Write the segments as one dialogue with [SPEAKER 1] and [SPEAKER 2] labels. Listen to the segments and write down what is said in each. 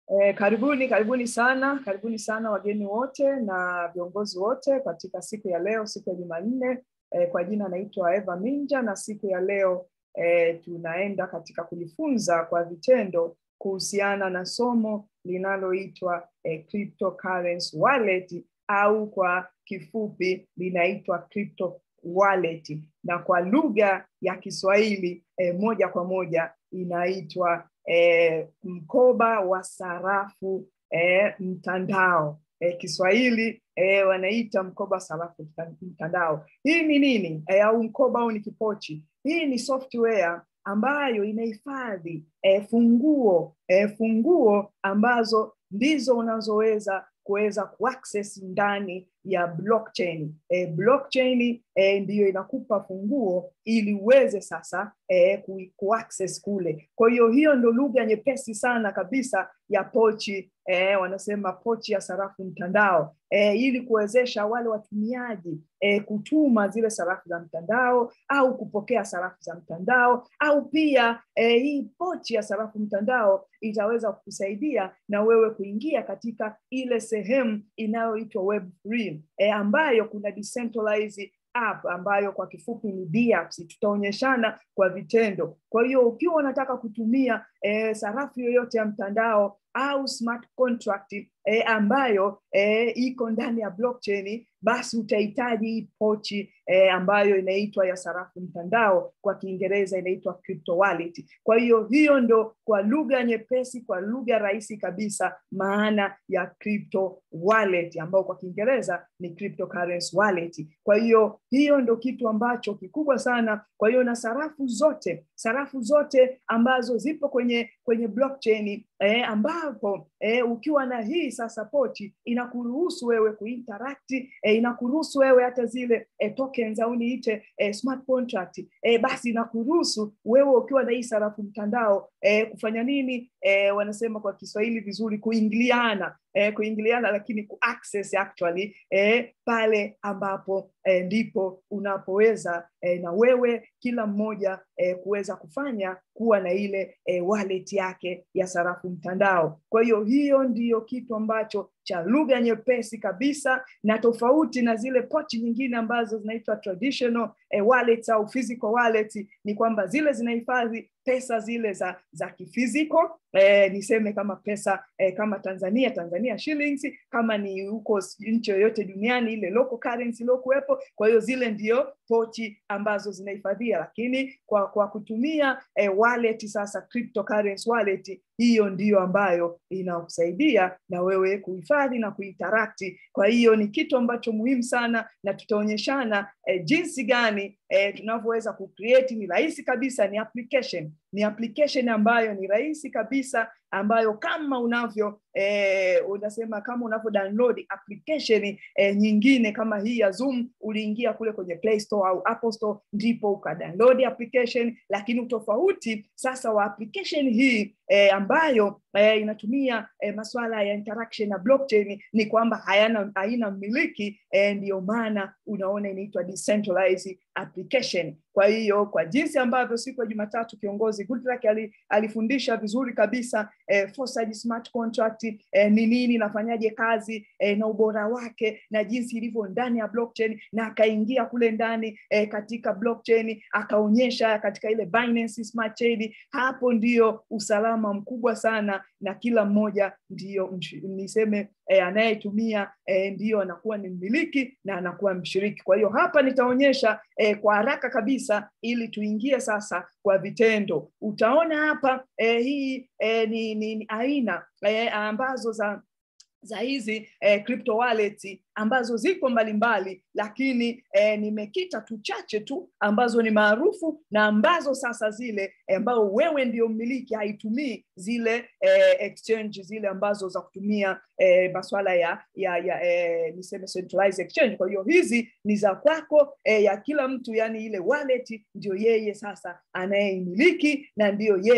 [SPEAKER 1] Eh, karibuni karibuni sana karibuni sana wageni wote na viongozi wote katika siku ya leo siku ya Jumanne eh, kwa jina naitwa Eva Minja na siku ya leo eh, tunaenda katika kujifunza kwa vitendo kuhusiana na somo linaloitwa eh, cryptocurrency wallet au kwa kifupi linaitwa crypto wallet na kwa lugha ya Kiswahili eh, moja kwa moja inaitwa eh, mkoba wa sarafu eh, mtandao eh, Kiswahili eh, wanaita mkoba sarafu mtandao. Hii ni nini eh, au mkoba au ni kipochi? Hii ni software ambayo inahifadhi eh, funguo eh, funguo ambazo ndizo unazoweza kuweza kuaccess ndani ya blockchain. E, blockchain e, ndiyo inakupa funguo ili uweze sasa e, ku, kuaccess kule. Kwa hiyo hiyo ndo lugha nyepesi sana kabisa ya pochi e, wanasema pochi ya sarafu mtandao e, ili kuwezesha wale watumiaji e, kutuma zile sarafu za mtandao au kupokea sarafu za mtandao au pia e, hii pochi ya sarafu mtandao itaweza kukusaidia na wewe kuingia katika ile sehemu inayoitwa web3 e, ambayo kuna decentralized app ambayo kwa kifupi ni DApps. Tutaonyeshana kwa vitendo. Kwa hiyo ukiwa unataka kutumia e, sarafu yoyote ya mtandao au smart contract e, ambayo e, iko ndani ya blockchain, basi utahitaji hii pochi e, ambayo inaitwa ya sarafu mtandao, kwa Kiingereza inaitwa crypto wallet. Kwa hiyo hiyo ndo kwa lugha nyepesi, kwa lugha rahisi kabisa, maana ya crypto wallet ambayo kwa Kiingereza ni cryptocurrency wallet. Kwa hiyo hiyo ndo kitu ambacho kikubwa sana. Kwa hiyo na sarafu zote sarafu zote ambazo zipo kwenye kwenye blockchain eh, ambapo eh, ukiwa na hii sasa pochi inakuruhusu wewe kuinteract eh, inakuruhusu wewe hata zile eh, tokens au niite eh, smart contract eh, basi inakuruhusu wewe ukiwa na hii sarafu mtandao eh, kufanya nini eh, wanasema kwa Kiswahili vizuri kuingiliana eh, kuingiliana lakini kuaccess actually eh, pale ambapo eh, ndipo unapoweza eh, na wewe kila mmoja eh, kuweza kufanya kuwa na ile eh, wallet yake ya sarafu mtandao. Kwa hiyo hiyo ndiyo kitu ambacho cha lugha nyepesi kabisa na tofauti na zile pochi nyingine ambazo zinaitwa traditional eh, wallets au physical wallet, ni kwamba zile zinahifadhi pesa zile za za kifiziko eh, niseme kama pesa eh, kama Tanzania Tanzania shillings, kama ni huko nchi yoyote duniani ile local currency iliyokuwepo. Kwa hiyo zile ndio pochi ambazo zinahifadhia, lakini kwa kwa kutumia eh, wallet sasa, cryptocurrency wallet, hiyo ndiyo ambayo inakusaidia na wewe kuhifadhi na kuinteract. Kwa hiyo ni kitu ambacho muhimu sana, na tutaonyeshana eh, jinsi gani eh, tunavyoweza kucreate. Ni rahisi kabisa, ni application ni application ambayo ni rahisi kabisa ambayo kama unavyo eh, unasema kama unavyo download application eh, nyingine kama hii ya Zoom, uliingia kule kwenye Play Store au Apple Store, ndipo ukadownload application. Lakini utofauti sasa wa application hii eh, ambayo eh, inatumia eh, masuala ya interaction na blockchain ni kwamba hayana haina mmiliki eh, ndiyo maana unaona inaitwa decentralized application. Kwa hiyo kwa jinsi ambavyo siku ya Jumatatu kiongozi Goodluck ali, alifundisha vizuri kabisa eh, Foresight smart contract eh, ni nini, nafanyaje kazi eh, na ubora wake na jinsi ilivyo ndani ya blockchain, na akaingia kule ndani eh, katika blockchain akaonyesha katika ile Binance Smart Chain. Hapo ndio usalama mkubwa sana, na kila mmoja ndio niseme eh, anayetumia eh, ndio anakuwa ni mmiliki na anakuwa mshiriki. Kwa hiyo hapa nitaonyesha eh, kwa haraka kabisa ili tuingie sasa kwa vitendo. Utaona hapa eh, hii eh, ni, ni, ni aina eh, ambazo za za hizi eh, crypto wallet ambazo ziko mbalimbali, lakini eh, nimekita tu chache tu ambazo ni maarufu na ambazo sasa zile eh, ambao wewe ndio mmiliki, haitumii zile eh, exchange zile ambazo za kutumia eh, masuala ya ya, ya eh, niseme centralized exchange. Kwa hiyo hizi ni za kwako eh, ya kila mtu, yani ile wallet ndio yeye sasa anayeimiliki na ndiyo yeye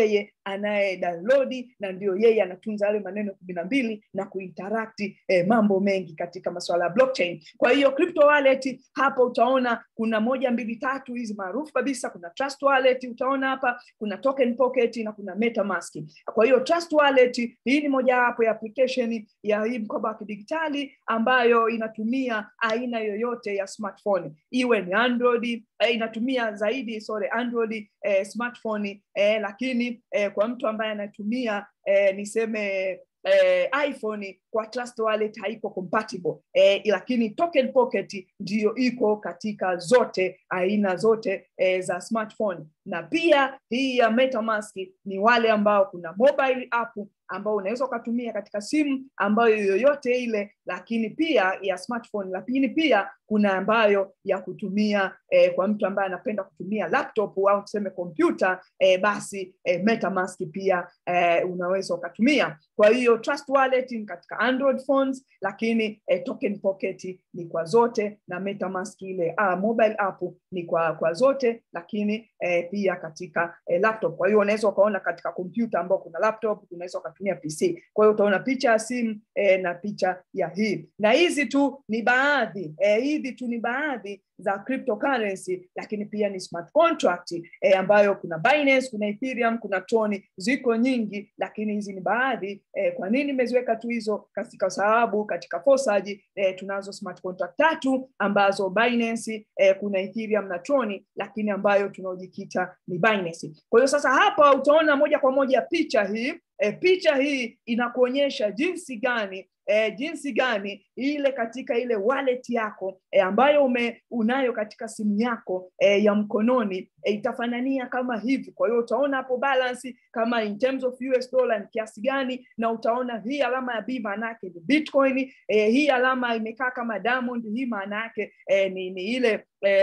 [SPEAKER 1] anaye download na ndio yeye anatunza yale maneno kumi na mbili na kuinterakti eh, mambo mengi katika masuala ya blockchain kwa hiyo crypto wallet hapa utaona kuna moja mbili tatu hizi maarufu kabisa kuna trust wallet utaona hapa kuna token pocket na kuna metamask kwa hiyo trust wallet hii ni mojawapo ya application ya hii mkoba wa kidigitali ambayo inatumia aina yoyote ya smartphone iwe ni android eh, inatumia zaidi sorry android eh, smartphone eh, lakini eh, kwa mtu ambaye anatumia eh, niseme eh, iphone kwa trust wallet haiko compatible eh, lakini token pocket ndiyo iko katika zote aina zote eh, za smartphone na pia hii ya metamask ni wale ambao kuna mobile app ambao unaweza ukatumia katika simu ambayo yoyote ile lakini pia ya smartphone lakini pia kuna ambayo ya kutumia eh, kwa mtu ambaye anapenda kutumia laptop au tuseme kompyuta eh, basi eh, metamask pia eh, unaweza ukatumia kwa hiyo trust wallet ni katika android phones lakini eh, token pocket ni kwa zote na metamask ile ah, mobile app ni kwa kwa zote lakini eh, pia katika eh, laptop kwa hiyo unaweza ukaona katika kompyuta ambao kuna laptop unaweza ukatumia pc kwa hiyo utaona picha ya simu eh, na picha ya hii na hizi tu ni baadhi eh, hizi tu ni baadhi za cryptocurrency lakini pia ni smart contract eh, ambayo kuna Binance, kuna Ethereum, kuna Tron, ziko nyingi, lakini hizi ni baadhi. Eh, kwa nini nimeziweka tu hizo? Katika sababu katika Fosaji eh, tunazo smart contract tatu ambazo Binance, eh, kuna Ethereum na Tron, lakini ambayo tunaojikita ni Binance. Kwa hiyo sasa hapa utaona moja kwa moja picha hii E, picha hii inakuonyesha jinsi gani e, jinsi gani ile katika ile wallet yako e, ambayo ume, unayo katika simu yako e, ya mkononi e, itafanania kama hivi. Kwa hiyo utaona hapo balance kama in terms of US dollar ni kiasi gani, na utaona hii alama ya B maana yake ni Bitcoin. E, hii alama imekaa kama diamond, hii maana yake e, ni, ni ile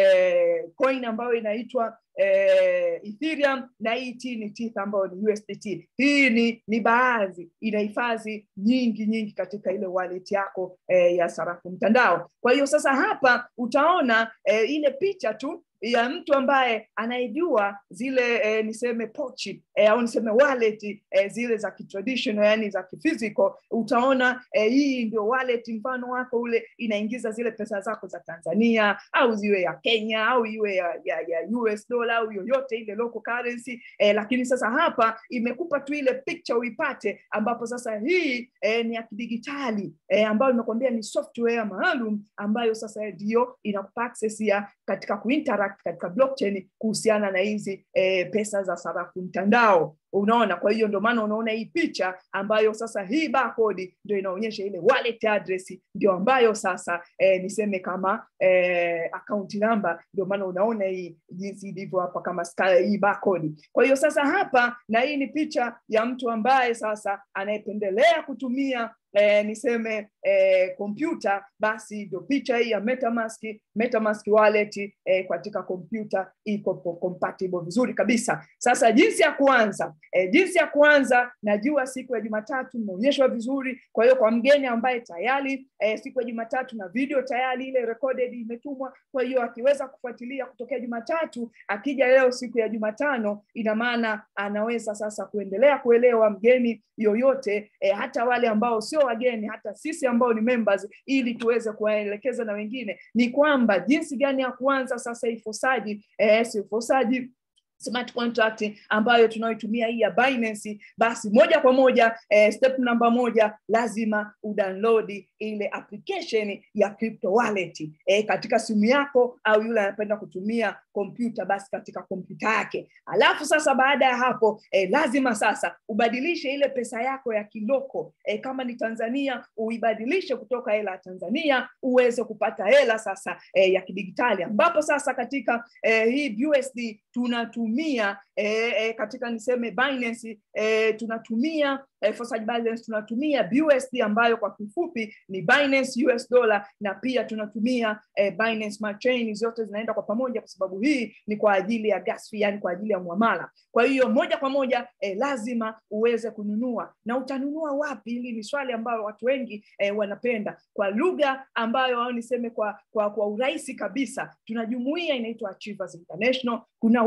[SPEAKER 1] e, coin ambayo inaitwa eh, Ethereum na ET ni TETH ambayo ni USDT. Hii ni ni baadhi, inahifadhi nyingi nyingi katika ile wallet yako eh, ya sarafu mtandao. Kwa hiyo sasa hapa utaona eh, ile picha tu ya mtu ambaye anayejua zile eh, niseme pochi eh, au niseme wallet eh, zile za kitraditional yani za kiphysical utaona eh, hii ndio wallet mfano wako ule inaingiza zile pesa zako za Tanzania au ziwe ya Kenya au iwe ya, ya, ya US dollar au yoyote ile local currency eh, lakini sasa hapa imekupa tu ile picture uipate ambapo sasa hii eh, ni ya kidigitali eh, ambayo imekwambia ni software maalum ambayo sasa ndio inakupa access ya katika kuinteract katika blockchain kuhusiana na hizi eh, pesa za sarafu mtandao unaona kwa hiyo ndio maana unaona hii picha ambayo sasa hii barcode ndio inaonyesha ile wallet address ndio ambayo sasa eh, niseme kama eh, account number ndio maana unaona hii jinsi ilivyo hapa kama ska, hii barcode kwa hiyo sasa hapa na hii ni picha ya mtu ambaye sasa anayependelea kutumia eh, niseme kompyuta eh, basi ndio picha hii ya metamask metamask wallet eh, katika kompyuta iko compatible vizuri kabisa sasa jinsi ya kuanza eh, jinsi ya kuanza najua siku ya jumatatu imeonyeshwa vizuri kwa hiyo kwa mgeni ambaye tayari eh, siku ya jumatatu na video tayari ile recorded imetumwa kwa hiyo akiweza kufuatilia kutokea jumatatu akija leo siku ya jumatano ina maana anaweza sasa kuendelea kuelewa mgeni yoyote eh, hata wale ambao sio wageni hata sisi ambao ni members ili tuweze kuwaelekeza na wengine ni kwamba jinsi gani ya kuanza sasa ifosaji eh, ifosaji smart contract ambayo tunayoitumia hii ya Binance, basi moja kwa moja eh, step namba moja lazima udownload ile application ya crypto wallet eh, katika simu yako au yule anapenda kutumia kompyuta basi katika kompyuta yake. Alafu sasa baada ya hapo eh, lazima sasa ubadilishe ile pesa yako ya kiloko eh, kama ni Tanzania uibadilishe kutoka hela ya Tanzania uweze kupata hela sasa eh, ya kidigitali ambapo sasa katika eh, hii USD tunatumia eh, eh, katika niseme Binance eh, tunatumia eh, Forsage Binance tunatumia BUSD ambayo kwa kifupi ni Binance US dollar na pia tunatumia eh, Binance Smart Chain, zote zinaenda kwa pamoja kwa sababu hii ni kwa ajili ya gas fee, yani kwa ajili ya muamala. Kwa hiyo moja kwa moja eh, lazima uweze kununua na utanunua wapi? Hili ni swali ambalo watu wengi eh, wanapenda. Kwa lugha ambayo au niseme kwa kwa, kwa urahisi kabisa, tuna jumuiya inaitwa Achievers International. Kuna watu ambao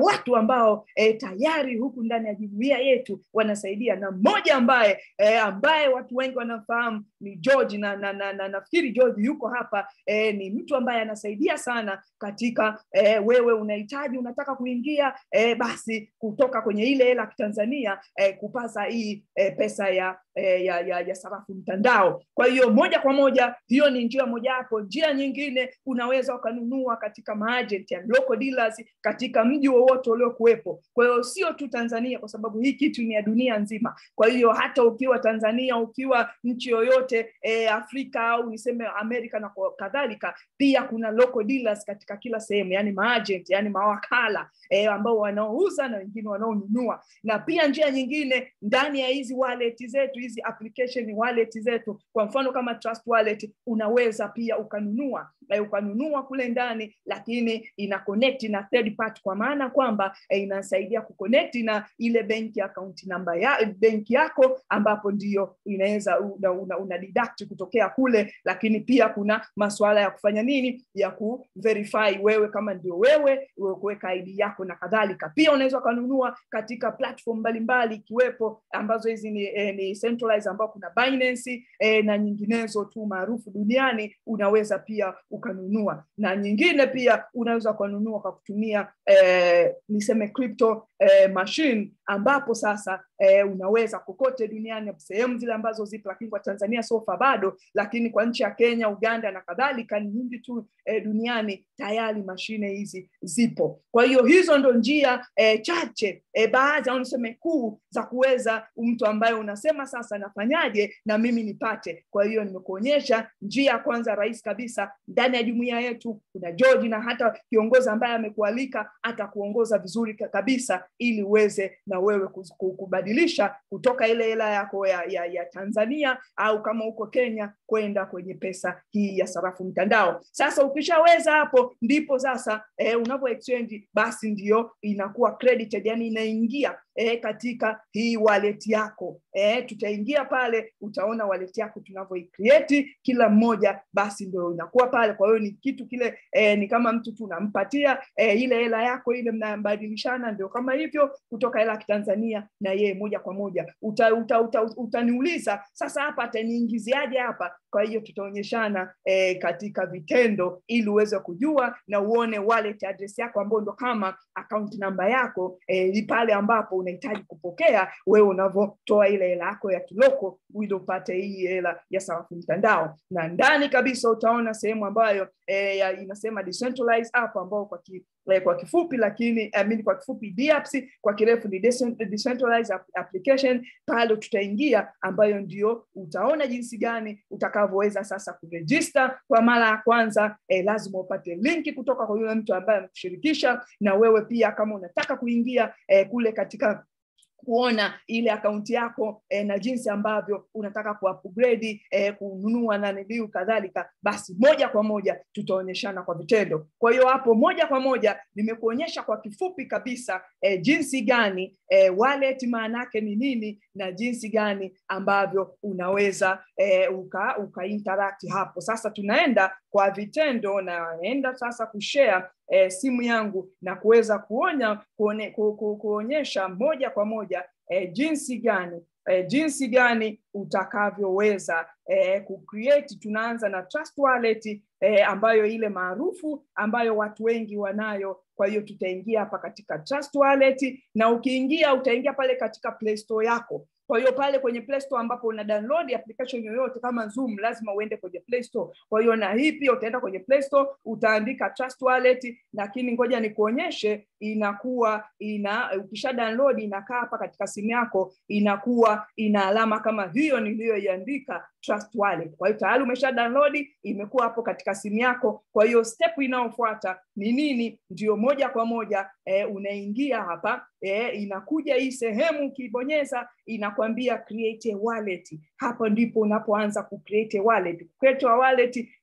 [SPEAKER 1] ambao e, tayari huku ndani ya jumuia yetu wanasaidia na mmoja ambaye e, ambaye watu wengi wanamfahamu ni George na, na, na, na nafikiri George yuko hapa e, ni mtu ambaye anasaidia sana katika e, wewe unahitaji unataka kuingia e, basi kutoka kwenye ile hela ya Kitanzania e, kupasa hii e, pesa ya, e, ya, ya, ya sarafu mtandao. Kwa hiyo moja kwa moja hiyo ni njia mojawapo. Njia nyingine unaweza ukanunua katika maagent ya local dealers katika mji wowote uliokuwepo. Kwa hiyo sio tu Tanzania, kwa sababu hii kitu ni ya dunia nzima. Kwa hiyo hata ukiwa Tanzania, ukiwa nchi yoyote e, Afrika au niseme Amerika na kadhalika, pia kuna local dealers katika kila sehemu, yani maagent, yani mawakala e, ambao wanaouza na wengine wanaonunua. Na pia njia nyingine ndani ya hizi wallet zetu, hizi application wallet zetu, kwa mfano kama Trust Wallet, unaweza pia ukanunua e, ukanunua kule ndani, lakini ina connect na third party, kwa maana kwamba e, inasaidia kuconnect na ile benki account namba ya benki yako, ambapo ndio inaweza una, una, una deduct kutokea kule, lakini pia kuna masuala ya kufanya nini ya ku verify wewe kama ndio wewe, kuweka ID yako na kadhalika. Pia unaweza ukanunua katika platform mbalimbali ikiwepo ambazo hizi ni, eh, ni centralized ambao kuna Binance eh, na nyinginezo tu maarufu duniani, unaweza pia ukanunua, na nyingine pia unaweza ukanunua kwa kutumia eh, niseme crypto eh, machine ambapo sasa eh, unaweza kokote duniani sehemu zile ambazo zipo, lakini kwa Tanzania sofa bado, lakini kwa nchi ya Kenya, Uganda na kadhalika ni nyingi tu eh, duniani tayari mashine hizi zipo. Kwa hiyo hizo ndo njia eh, chache eh, baadhi au niseme kuu za kuweza mtu ambaye unasema sasa nafanyaje na mimi nipate. Kwa hiyo nimekuonyesha njia ya kwanza rahisi kabisa. Ndani ya jumuiya yetu kuna George na hata kiongozi ambaye amekualika atakuongoza vizuri kabisa, ili uweze na wewe kubadilisha kutoka ile hela yako ya, ya, ya Tanzania au kama uko Kenya kwenda kwenye pesa hii ya sarafu mtandao. Sasa ukishaweza hapo, ndipo sasa eh, unapo exchange basi ndio inakuwa credited, yani inaingia eh, katika hii wallet yako eh, tutaingia pale, utaona wallet yako tunavyoicreate kila mmoja, basi ndio inakuwa pale. Kwa hiyo ni kitu kile eh, ni kama mtu tunampatia eh, ile hela yako ile, mnabadilishana, ndio kama hivyo, kutoka hela ya Kitanzania na yeye moja kwa moja uta, uta, uta, utaniuliza sasa hapa ataniingiziaje hapa? Kwa hiyo tutaonyeshana eh, katika vitendo ili uweze kujua na uone wallet address yako ambayo ndo kama account namba yako eh, pale ambapo unahitaji kupokea wewe unavyotoa ile hela yako ya kiloko ili upate hii hela ya sarafu mtandao, na ndani kabisa utaona sehemu ambayo eh, ya, inasema decentralized app ambao kwa ki, eh, kwa kifupi lakini I mean, kwa kifupi DApps, kwa kirefu ni decentralized application. Pale tutaingia ambayo ndio utaona jinsi gani utakavyoweza sasa kuregister kwa mara ya kwanza. Eh, lazima upate linki kutoka kwa yule mtu ambaye amekushirikisha, na wewe pia kama unataka kuingia eh, kule katika kuona ile akaunti yako eh, na jinsi ambavyo unataka kuupgrade eh, kununua na niliu kadhalika, basi moja kwa moja tutaonyeshana kwa vitendo. Kwa hiyo hapo moja kwa moja nimekuonyesha kwa kifupi kabisa eh, jinsi gani eh, wallet maana yake ni nini na jinsi gani ambavyo unaweza eh, uka, uka interact hapo. Sasa tunaenda kwa vitendo, naenda sasa kushare eh, simu yangu na kuweza kuonya kuone, ku, ku, kuonyesha moja kwa moja eh, jinsi gani eh, jinsi gani utakavyoweza eh, kucreate. Tunaanza na Trust Wallet eh, ambayo ile maarufu ambayo watu wengi wanayo. Kwa hiyo tutaingia hapa katika Trust Wallet, na ukiingia utaingia pale katika Play Store yako. Kwa hiyo pale kwenye Play Store ambapo una download application yoyote kama Zoom, lazima uende kwenye Play Store. Kwa hiyo na hii pia utaenda kwenye Play Store, utaandika Trust Wallet, lakini ngoja nikuonyeshe, inakuwa ina ukisha download inakaa hapa katika simu yako, inakuwa ina alama kama hiyo niliyoiandika Trust Wallet. Kwa hiyo tayari umesha download, imekuwa hapo katika simu yako. Kwa hiyo step inayofuata ni nini? Ndio moja kwa moja eh, unaingia hapa eh, inakuja hii sehemu, ukibonyeza inakwambia create a wallet. Hapo ndipo unapoanza ku create a wallet. Create a wallet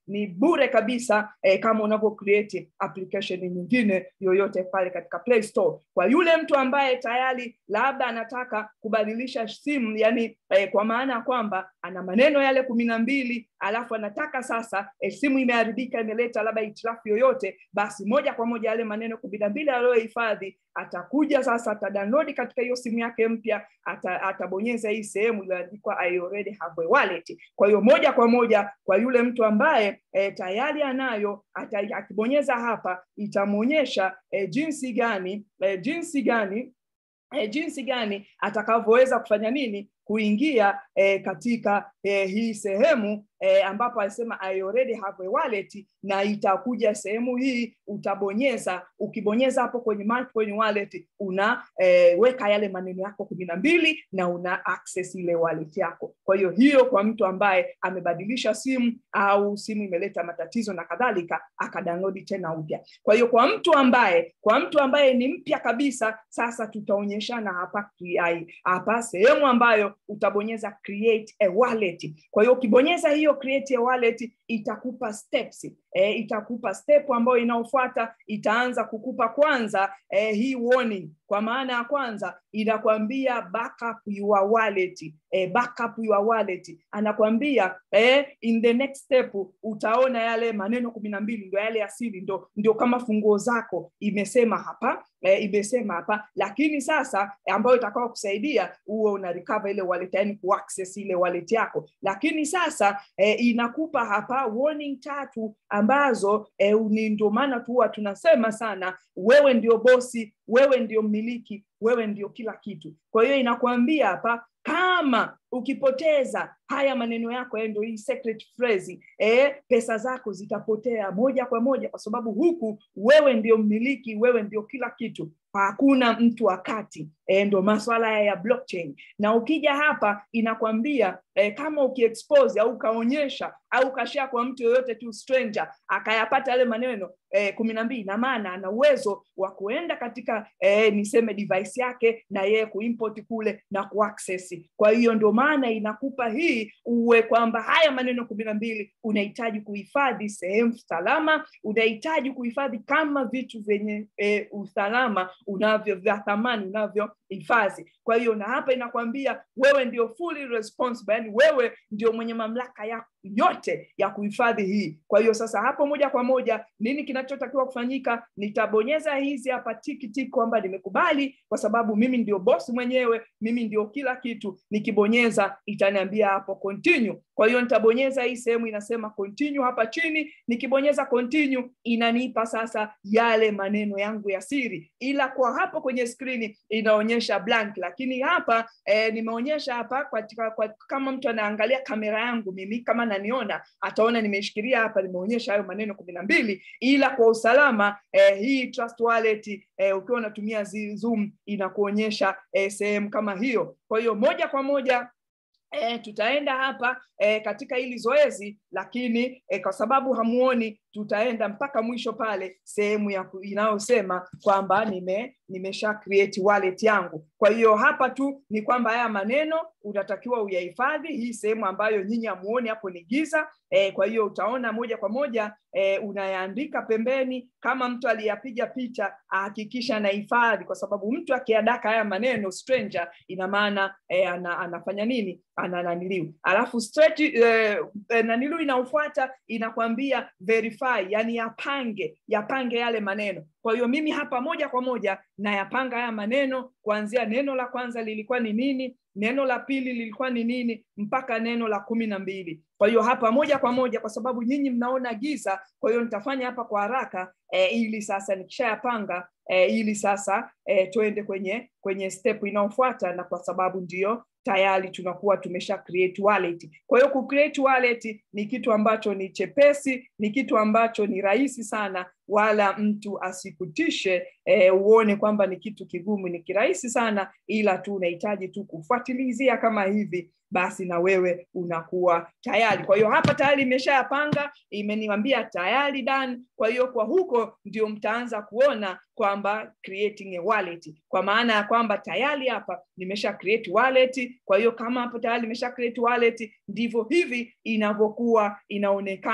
[SPEAKER 1] ni bure kabisa eh, kama unavyo create application nyingine yoyote pale katika Play Store. Kwa yule mtu ambaye tayari labda anataka kubadilisha simu, yani eh, kwa maana ya kwamba ana maneno yale kumi na mbili alafu anataka sasa eh, simu imeharibika, imeleta labda hitilafu yoyote, basi moja kwa moja yale maneno kumi na mbili aliyohifadhi atakuja sasa, atadownload katika hiyo simu yake mpya, ata, atabonyeza hii sehemu iliyoandikwa I already have a wallet. Kwa hiyo moja kwa moja kwa yule mtu ambaye e, tayari anayo ata, akibonyeza hapa itamwonyesha e, jinsi gani e, jinsi gani e, jinsi gani atakavyoweza kufanya nini kuingia eh, katika eh, hii sehemu eh, ambapo alisema I already have a wallet, na itakuja sehemu hii utabonyeza. Ukibonyeza hapo kwenye my coin wallet unaweka eh, yale maneno yako kumi na mbili na una access ile wallet yako. Kwa hiyo hiyo kwa mtu ambaye amebadilisha simu au simu imeleta matatizo na kadhalika, akadownload tena upya. Kwa hiyo kwa mtu ambaye kwa mtu ambaye ni mpya kabisa, sasa tutaonyeshana hapa hapa sehemu ambayo utabonyeza create a wallet. Kwa hiyo ukibonyeza hiyo create a wallet itakupa steps e, itakupa step ambayo inaofuata itaanza kukupa kwanza e, hii warning kwa maana ya kwanza inakwambia backup your wallet e, backup your wallet anakwambia e, in the next step utaona yale maneno kumi na mbili ndio yale asili ndio, ndio kama funguo zako imesema hapa e, imesema hapa lakini sasa ambayo itakao kusaidia huo una recover ile wallet yani kuaccess ile wallet yako lakini sasa e, inakupa hapa warning tatu ambazo e, ni ndio maana tu huwa tunasema sana wewe ndio bosi wewe ndio mmiliki wewe ndio kila kitu kwa hiyo inakwambia hapa kama ukipoteza haya maneno yako ndio hii secret phrase eh, pesa zako zitapotea moja kwa moja kwa sababu huku wewe ndio mmiliki wewe ndio kila kitu hakuna mtu wakati e, ndo maswala ya blockchain na ukija hapa inakwambia e, kama ukiexpose au ukaonyesha au ukashare kwa mtu yoyote tu stranger akayapata yale maneno e, kumi na mbili na maana ana uwezo wa kuenda katika e, niseme device yake na yeye kuimport kule na kuaccess kwa hiyo ndio maana inakupa hii uwe kwamba haya maneno kumi na mbili unahitaji kuhifadhi sehemu salama unahitaji kuhifadhi kama vitu vyenye e, usalama unavyo vya thamani unavyohifadhi kwa hiyo na hapa inakwambia wewe ndio fully responsible yani wewe ndio mwenye mamlaka ya yote ya kuhifadhi hii kwa hiyo sasa hapo moja kwa moja nini kinachotakiwa kufanyika nitabonyeza hizi hapa tikitiki kwamba nimekubali kwa sababu mimi ndio bosi mwenyewe mimi ndio kila kitu nikibonyeza itaniambia hapo continue kwa hiyo nitabonyeza hii sehemu inasema continue hapa chini nikibonyeza continue inanipa sasa yale maneno yangu ya siri ila kwa hapo kwenye skrini inaonyesha blank lakini hapa eh, nimeonyesha hapa kwa, kwa, kwa, kama mtu anaangalia kamera yangu mimi kama naniona ataona nimeshikilia hapa nimeonyesha hayo maneno kumi na mbili ila kwa usalama eh, hii trust wallet eh, ukiwa unatumia zoom inakuonyesha eh, sehemu kama hiyo kwa hiyo moja kwa moja E, tutaenda hapa e, katika hili zoezi lakini e, kwa sababu hamuoni tutaenda mpaka mwisho pale sehemu ya inayosema kwamba nime nimesha create wallet yangu kwa hiyo hapa tu ni kwamba haya maneno unatakiwa uyahifadhi hii sehemu ambayo nyinyi hamuoni hapo ni giza e, kwa hiyo utaona moja kwa moja e, unayaandika pembeni kama mtu aliyapiga picha ahakikisha anahifadhi kwa sababu mtu akiadaka haya maneno stranger ina maana e, ana, anafanya nini anananiliu alafu straight e, e, nanilu inaofuata inakwambia verify yani yapange yapange yale maneno kwa hiyo mimi hapa moja kwa moja nayapanga haya maneno kuanzia neno la kwanza lilikuwa ni nini neno la pili lilikuwa ni nini mpaka neno la kumi na mbili kwa hiyo hapa moja kwa moja kwa sababu nyinyi mnaona giza kwa hiyo nitafanya hapa kwa haraka e, ili sasa nikishayapanga e, ili sasa e, tuende kwenye kwenye step inayofuata na kwa sababu ndio tayari tunakuwa tumesha create wallet. Kwa hiyo ku create wallet ni kitu ambacho ni chepesi, ni kitu ambacho ni rahisi sana, wala mtu asikutishe eh, uone kwamba ni kitu kigumu. Ni kirahisi sana, ila tu unahitaji tu kufuatilizia kama hivi basi na wewe unakuwa tayari. Kwa hiyo hapa tayari imeshayapanga, imeniambia tayari done. Kwa hiyo kwa huko ndio mtaanza kuona kwamba creating a wallet, kwa maana ya kwamba tayari hapa nimesha create wallet. Kwa hiyo kama hapo tayari nimesha create wallet, ndivyo hivi inavyokuwa inaonekana.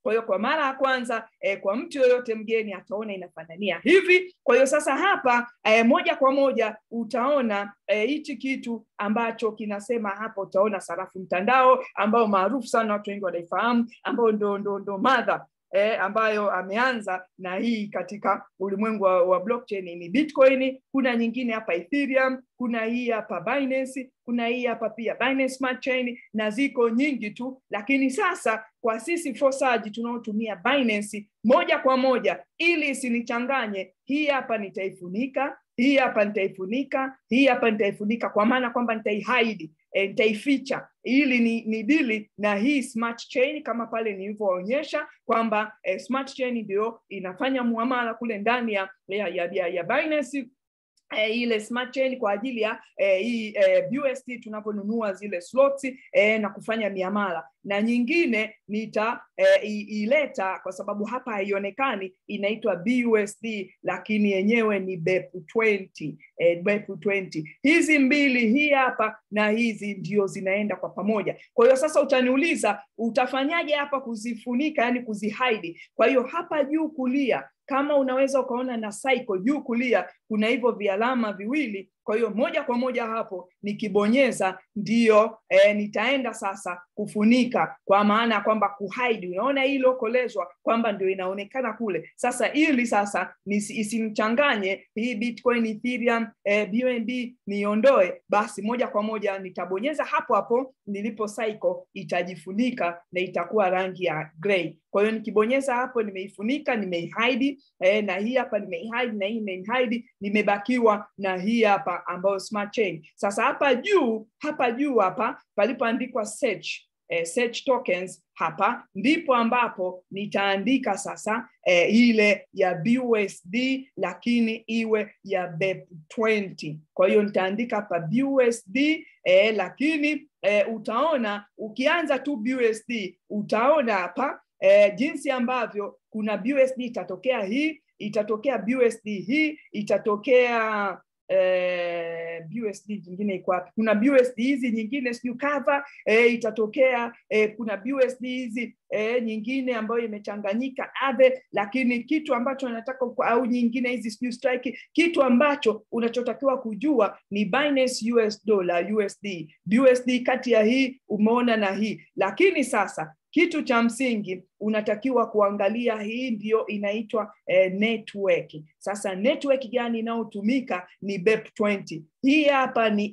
[SPEAKER 1] kwa hiyo kwa mara ya kwanza eh, kwa mtu yoyote mgeni ataona inafanania hivi kwa hiyo sasa hapa eh, moja kwa moja utaona hichi eh, kitu ambacho kinasema hapa utaona sarafu mtandao ambao maarufu sana watu wengi wanaifahamu ambao ndo, ndo, ndo madha eh, ambayo ameanza na hii katika ulimwengu wa, wa blockchain ni Bitcoin. Kuna nyingine hapa Ethereum, kuna hii hapa Binance, kuna hii hapa pia Binance Smart Chain na ziko nyingi tu, lakini sasa kwa sisi Fosaji tunaotumia Binance moja kwa moja, ili isinichanganye, hii hapa nitaifunika, hii hapa nitaifunika, hii hapa nitaifunika, kwa maana kwamba nitaihaidi e, nitaificha ili ni, ni dili na hii smart chain kama pale nilivyoonyesha kwamba e, smart chain ndio inafanya muamala kule ndani ya, ya, ya, ya, ya Binance E, ile smart chain kwa ajili ya e, hii e, BUSD tunaponunua zile slots e, na kufanya miamala na nyingine nita e, ileta kwa sababu hapa haionekani inaitwa BUSD lakini yenyewe ni BEP20 e, BEP20 hizi mbili hii hapa na hizi ndio zinaenda kwa pamoja kwa hiyo sasa utaniuliza utafanyaje hapa kuzifunika yani kuzihaidi kwa hiyo hapa juu kulia kama unaweza ukaona na cycle juu kulia kuna hivyo vialama viwili kwa hiyo moja kwa moja hapo nikibonyeza ndiyo e, nitaenda sasa kufunika kwa maana ya kwamba kuhide unaona hii iliokolezwa kwamba ndio inaonekana kule sasa ili sasa isimchanganye hii bitcoin ethereum e, bnb niondoe basi moja kwa moja nitabonyeza hapo hapo nilipo cycle itajifunika na itakuwa rangi ya gray kwa hiyo nikibonyeza hapo nimeifunika nimeihide eh, na hii hapa nimeihide na hii nimeihide nimebakiwa na hii hapa ambayo smart chain sasa hapa juu hapa juu hapa palipoandikwa search eh, search tokens hapa ndipo ambapo nitaandika sasa eh, ile ya BUSD lakini iwe ya BEP20 kwa hiyo nitaandika hapa BUSD eh, lakini eh, utaona ukianza tu BUSD utaona hapa eh, jinsi ambavyo kuna BUSD itatokea hii itatokea BUSD hii itatokea eh, BUSD nyingine iko wapi? Kuna BUSD hizi nyingine sijui cover eh, itatokea eh, kuna BUSD hizi eh, nyingine ambayo imechanganyika ave, lakini kitu ambacho nataka au nyingine hizi sijui strike, kitu ambacho unachotakiwa kujua ni Binance US dollar USD, BUSD kati ya hii umeona na hii, lakini sasa kitu cha msingi unatakiwa kuangalia hii ndio inaitwa eh, network sasa network gani inayotumika ni BEP20 hii hapa ni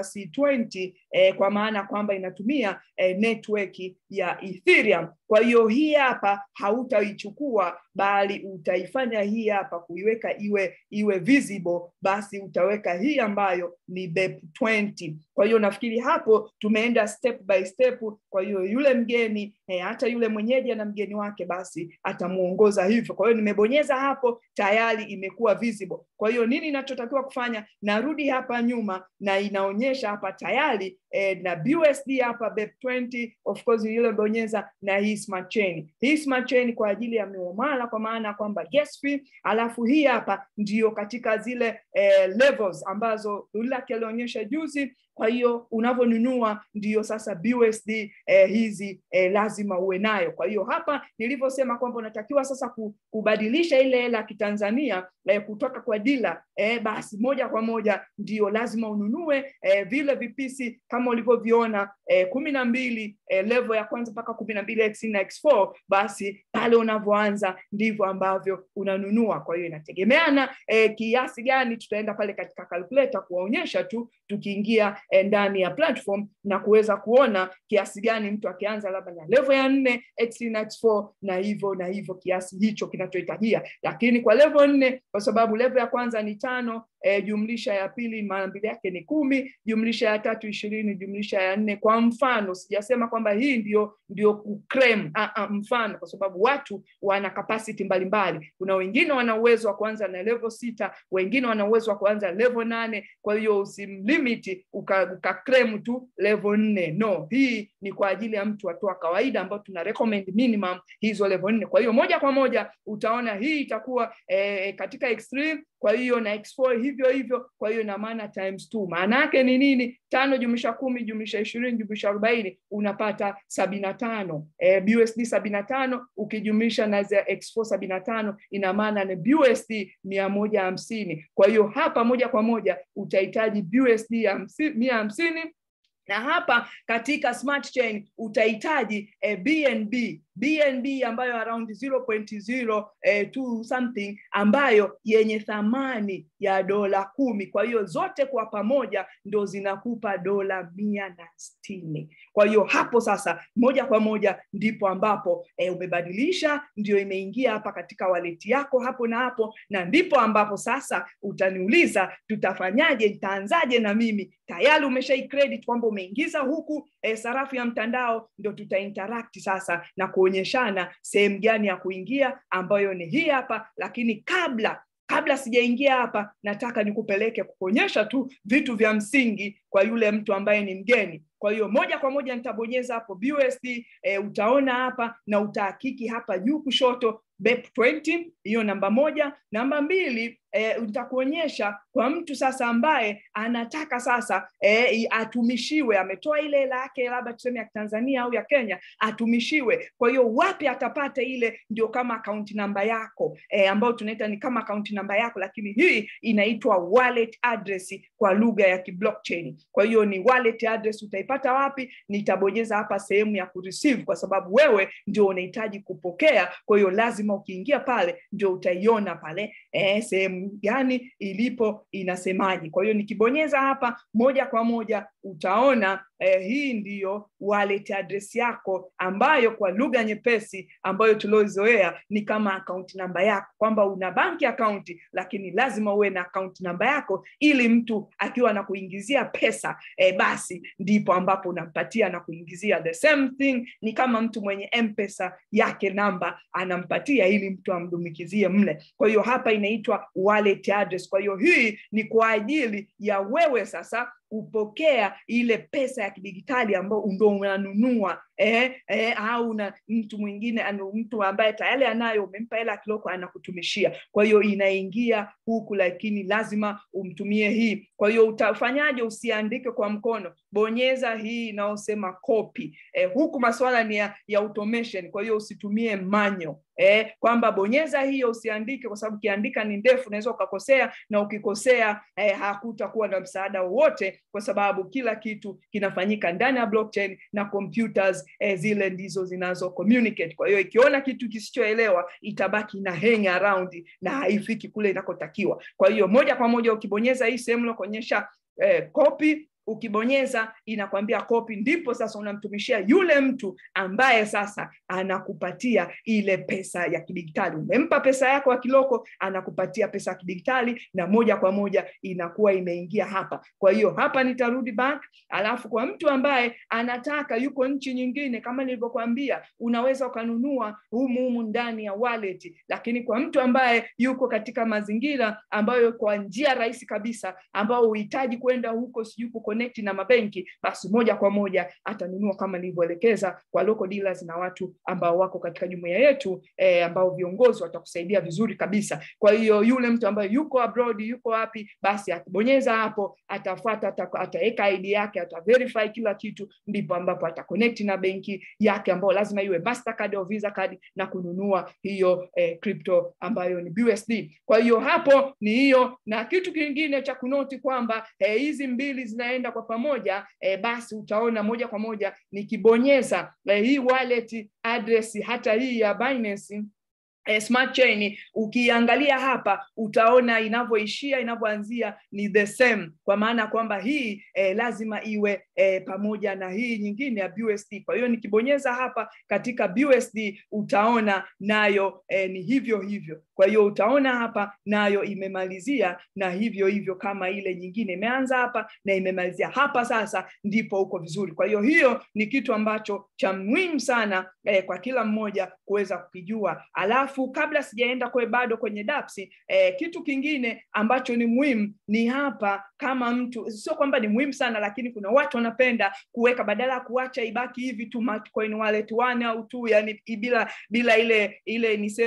[SPEAKER 1] ERC20 eh, kwa maana kwamba inatumia eh, network ya Ethereum kwa hiyo hii hapa hautaichukua bali utaifanya hii hapa kuiweka iwe iwe visible basi utaweka hii ambayo ni BEP20 kwa hiyo nafikiri hapo tumeenda step by step kwa hiyo yule mgeni eh, hata yule mwenyeji ana mgeni wake basi atamuongoza hivyo kwa hiyo nimebonyeza hapo tayari imekuwa visible kwa hiyo nini inachotakiwa kufanya narudi hapa nyuma na inaonyesha hapa tayari eh, na BUSD hapa BEP20 of course ile bonyeza na hii smart chain hii smart chain kwa ajili ya miamala kwa maana kwamba gas fee alafu hii hapa ndio katika zile eh, levels ambazo Lulaki alionyesha juzi kwa hiyo unavyonunua ndiyo sasa BUSD eh, hizi eh, lazima uwe nayo. Kwa hiyo hapa nilivyosema kwamba unatakiwa sasa kubadilisha ile hela ya Kitanzania eh, kutoka kwa dila eh, basi moja kwa moja ndio lazima ununue eh, vile vipisi kama ulivyoviona eh, kumi na mbili eh, level ya kwanza mpaka kumi na mbili x na x4 basi pale unavyoanza ndivyo ambavyo unanunua. Kwa hiyo inategemeana eh, kiasi gani, tutaenda pale katika calculator kuwaonyesha tu tukiingia eh, ndani ya platform na kuweza kuona kiasi gani mtu akianza labda na level ya nne x na x4 na hivyo na hivyo kiasi hicho kinachohitajia, lakini kwa level nne kwa sababu level ya kwanza ni tano e, jumlisha ya pili mara mbili yake ni kumi jumlisha ya tatu ishirini jumlisha ya nne kwa mfano sijasema kwamba hii ndio ndio kuclaim a, a, mfano kwa sababu watu wana capacity mbalimbali kuna wengine wana uwezo wa kuanza na level sita wengine wana uwezo wa kuanza level nane kwa hiyo usimlimiti uka, uka claim tu level nne no hii ni kwa ajili ya mtu watu wa kawaida ambao tuna recommend minimum hizo level nne kwa hiyo moja kwa moja utaona hii itakuwa eh, katika extreme kwa hiyo na x4 hivi hivyo hivyo kwa hiyo ina maana times two maana yake ni nini tano jumlisha kumi jumlisha ishirini jumlisha arobaini unapata sabini na tano e, BUSD sabini na tano ukijumlisha na za X4 sabini na tano ina maana ni BUSD mia moja hamsini kwa hiyo hapa moja kwa moja utahitaji BUSD hamsi, mia hamsini na hapa katika smart chain utahitaji eh, BNB BNB ambayo around 0.0 eh, to something ambayo yenye thamani ya dola kumi kwa hiyo zote kwa pamoja ndo zinakupa dola mia na sitini kwa hiyo hapo sasa moja kwa moja ndipo ambapo eh, umebadilisha ndio imeingia hapa katika waleti yako hapo na hapo na ndipo ambapo sasa utaniuliza tutafanyaje nitaanzaje na mimi tayari umeshai credit kwamba umeingiza huku eh, sarafu ya mtandao ndo tutainteract sasa na kuonyeshana sehemu gani ya kuingia ambayo ni hii hapa lakini kabla kabla sijaingia hapa nataka nikupeleke kukuonyesha tu vitu vya msingi kwa yule mtu ambaye ni mgeni kwa hiyo moja kwa moja nitabonyeza hapo BUSD e, utaona hapa na utahakiki hapa juu kushoto BEP 20 hiyo namba moja namba mbili e, nitakuonyesha kwa mtu sasa ambaye anataka sasa e, atumishiwe ametoa ile hela yake labda tuseme ya Tanzania au ya Kenya atumishiwe kwa hiyo wapi atapata ile ndio kama akaunti namba yako e, ambayo tunaita ni kama akaunti namba yako lakini hii inaitwa wallet address kwa lugha ya kiblockchain kwa hiyo ni wallet address utaipata wapi nitabonyeza hapa sehemu ya kureceive kwa sababu wewe ndio unahitaji kupokea kwa hiyo lazima ukiingia pale ndio utaiona pale eh, sehemu gani ilipo inasemaje kwa hiyo nikibonyeza hapa moja kwa moja utaona eh, hii ndiyo wallet address yako ambayo kwa lugha nyepesi ambayo tuliozoea ni kama akaunti namba yako kwamba una banki akaunti lakini lazima uwe na akaunti namba yako ili mtu akiwa na kuingizia pesa eh, basi ndipo ambapo unampatia na kuingizia the same thing ni kama mtu mwenye mpesa yake namba anampatia ili mtu amdumikizie mle kwa hiyo hapa inaitwa wallet address kwa hiyo hii ni kwa ajili ya wewe sasa kupokea ile pesa ya kidigitali ambayo ndo unanunua eh, eh, au na mtu mwingine anu, mtu ambaye tayari anayo umempa hela kiloko anakutumishia kwa hiyo inaingia huku lakini lazima umtumie hii kwa hiyo utafanyaje usiandike kwa mkono bonyeza hii inayosema copy eh, huku maswala ni ya, ya automation kwa hiyo usitumie manyo eh, kwamba bonyeza hiyo usiandike kwa sababu ukiandika ni ndefu unaweza ukakosea na ukikosea eh, hakutakuwa na msaada wowote kwa sababu kila kitu kinafanyika ndani ya blockchain na computers eh, zile ndizo zinazo communicate kwa hiyo ikiona kitu kisichoelewa itabaki na hang around na haifiki kule inakotakiwa kwa hiyo moja kwa moja ukibonyeza hii sehemu nakuonyesha eh, copy ukibonyeza inakwambia kopi ndipo sasa unamtumishia yule mtu ambaye sasa anakupatia ile pesa ya kidigitali umempa pesa yako ya kiloko anakupatia pesa ya kidigitali na moja kwa moja inakuwa imeingia hapa kwa hiyo hapa nitarudi back alafu kwa mtu ambaye anataka yuko nchi nyingine kama nilivyokuambia unaweza ukanunua humu humu ndani ya wallet lakini kwa mtu ambaye yuko katika mazingira ambayo kwa njia rahisi kabisa ambao uhitaji kwenda huko sijui connect na mabenki basi moja kwa moja atanunua kama nilivyoelekeza kwa local dealers na watu ambao wako katika jumuiya yetu eh, ambao viongozi watakusaidia vizuri kabisa kwa hiyo yule mtu ambaye yuko abroad yuko wapi basi akibonyeza hapo atafuata ataweka ID yake ataverify kila kitu ndipo ambapo ataconnect na benki yake ambayo lazima iwe Mastercard au Visa card na kununua hiyo eh, crypto ambayo ni BUSD kwa hiyo hapo ni hiyo na kitu kingine cha kunoti kwamba hizi eh, mbili zinaenda kwa pamoja eh, basi utaona moja kwa moja nikibonyeza eh, hii wallet address hata hii ya Binance eh, smart chain ukiangalia hapa utaona inavyoishia inavyoanzia ni the same kwa maana kwamba hii eh, lazima iwe eh, pamoja na hii nyingine ya BUSD kwa hiyo nikibonyeza hapa katika BUSD utaona nayo eh, ni hivyo hivyo kwa hiyo utaona hapa nayo imemalizia na hivyo hivyo kama ile nyingine imeanza hapa na imemalizia hapa sasa ndipo uko vizuri kwa hiyo hiyo ni kitu ambacho cha muhimu sana eh, kwa kila mmoja kuweza kukijua alafu kabla sijaenda kwe bado kwenye dapsi eh, kitu kingine ambacho ni muhimu ni hapa kama mtu sio kwamba ni muhimu sana lakini kuna watu wanapenda kuweka badala ya kuacha ibaki hivi tu coin wallet one au tu yani bila bila ile ile niseme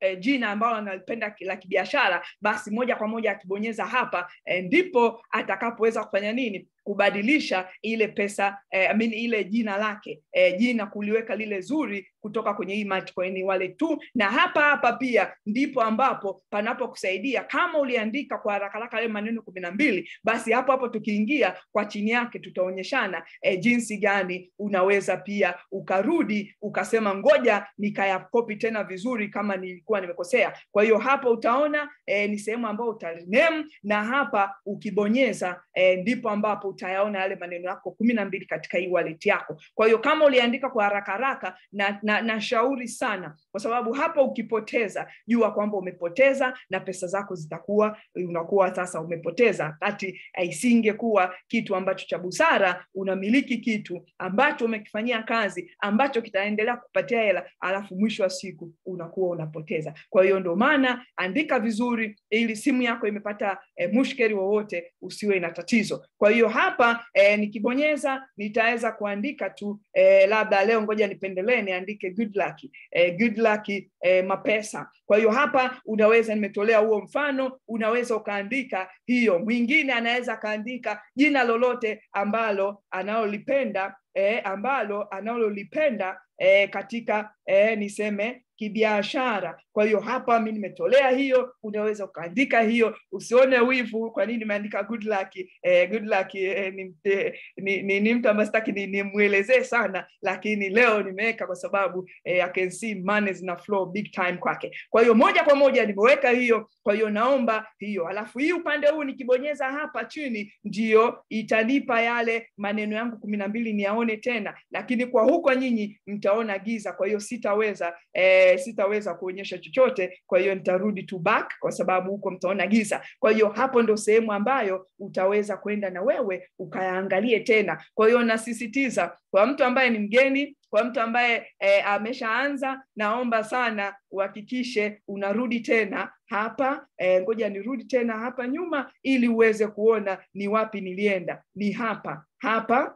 [SPEAKER 1] eh, jina ambalo analipenda la kibiashara basi moja kwa moja akibonyeza hapa eh, ndipo atakapoweza kufanya nini kubadilisha ile pesa eh, I mean, ile jina lake eh, jina kuliweka lile zuri kutoka kwenye hii Multicoin wallet tu, na hapa hapa pia ndipo ambapo panapokusaidia kama uliandika kwa haraka haraka yale maneno kumi na mbili, basi hapo hapo tukiingia kwa chini yake tutaonyeshana eh, jinsi gani unaweza pia ukarudi ukasema ngoja nikayakopi tena vizuri kama nilikuwa nimekosea. Kwa hiyo hapo utaona eh, ni sehemu ambayo utaname na hapa ukibonyeza eh, ndipo ambapo utayaona yale maneno yako kumi na mbili katika hii wallet yako. Kwa hiyo kama uliandika kwa haraka haraka, na, na, na shauri sana, kwa sababu hapa ukipoteza, jua kwamba umepoteza na pesa zako zitakuwa unakuwa sasa umepoteza, kati isingekuwa kitu ambacho cha busara. Unamiliki kitu ambacho umekifanyia kazi ambacho kitaendelea kupatia hela, alafu mwisho wa siku unakuwa unapoteza. Kwa hiyo ndio maana andika vizuri, ili simu yako imepata eh, mushkeli wowote usiwe na tatizo. Kwa hiyo hapa eh, nikibonyeza nitaweza kuandika tu eh, labda leo ngoja nipendelee niandike good luck, eh, good luck eh, mapesa. Kwa hiyo hapa unaweza, nimetolea huo mfano, unaweza ukaandika hiyo. Mwingine anaweza akaandika jina lolote ambalo analolipenda eh, ambalo analolipenda eh, katika eh, niseme kibiashara. Kwa hiyo hapa mi nimetolea hiyo, unaweza ukaandika hiyo, usione wivu. Kwa nini nimeandika good luck? Eh, good luck eh, ni, eh, ni, ni, ni mtu ambaye sitaki nimwelezee ni sana, lakini leo nimeweka kwa sababu eh, I can see money zina flow big time kwake. Kwa hiyo moja kwa moja nimeweka hiyo, kwa hiyo naomba hiyo, alafu hii upande huu nikibonyeza hapa chini ndio itanipa yale maneno yangu kumi na mbili niyaone tena, lakini kwa huko nyinyi mtaona giza, kwa hiyo sitaweza eh, sitaweza kuonyesha chochote. Kwa hiyo nitarudi to back kwa sababu huko mtaona giza. Kwa hiyo hapo ndo sehemu ambayo utaweza kwenda na wewe ukayaangalie tena. Kwa hiyo nasisitiza kwa mtu ambaye ni mgeni, kwa mtu ambaye eh, ameshaanza, naomba sana uhakikishe unarudi tena hapa eh, ngoja nirudi tena hapa nyuma ili uweze kuona ni wapi nilienda. Ni hapa hapa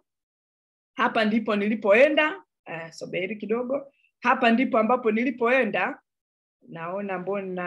[SPEAKER 1] hapa ndipo nilipoenda. Uh, soberi kidogo hapa ndipo ambapo nilipoenda. Naona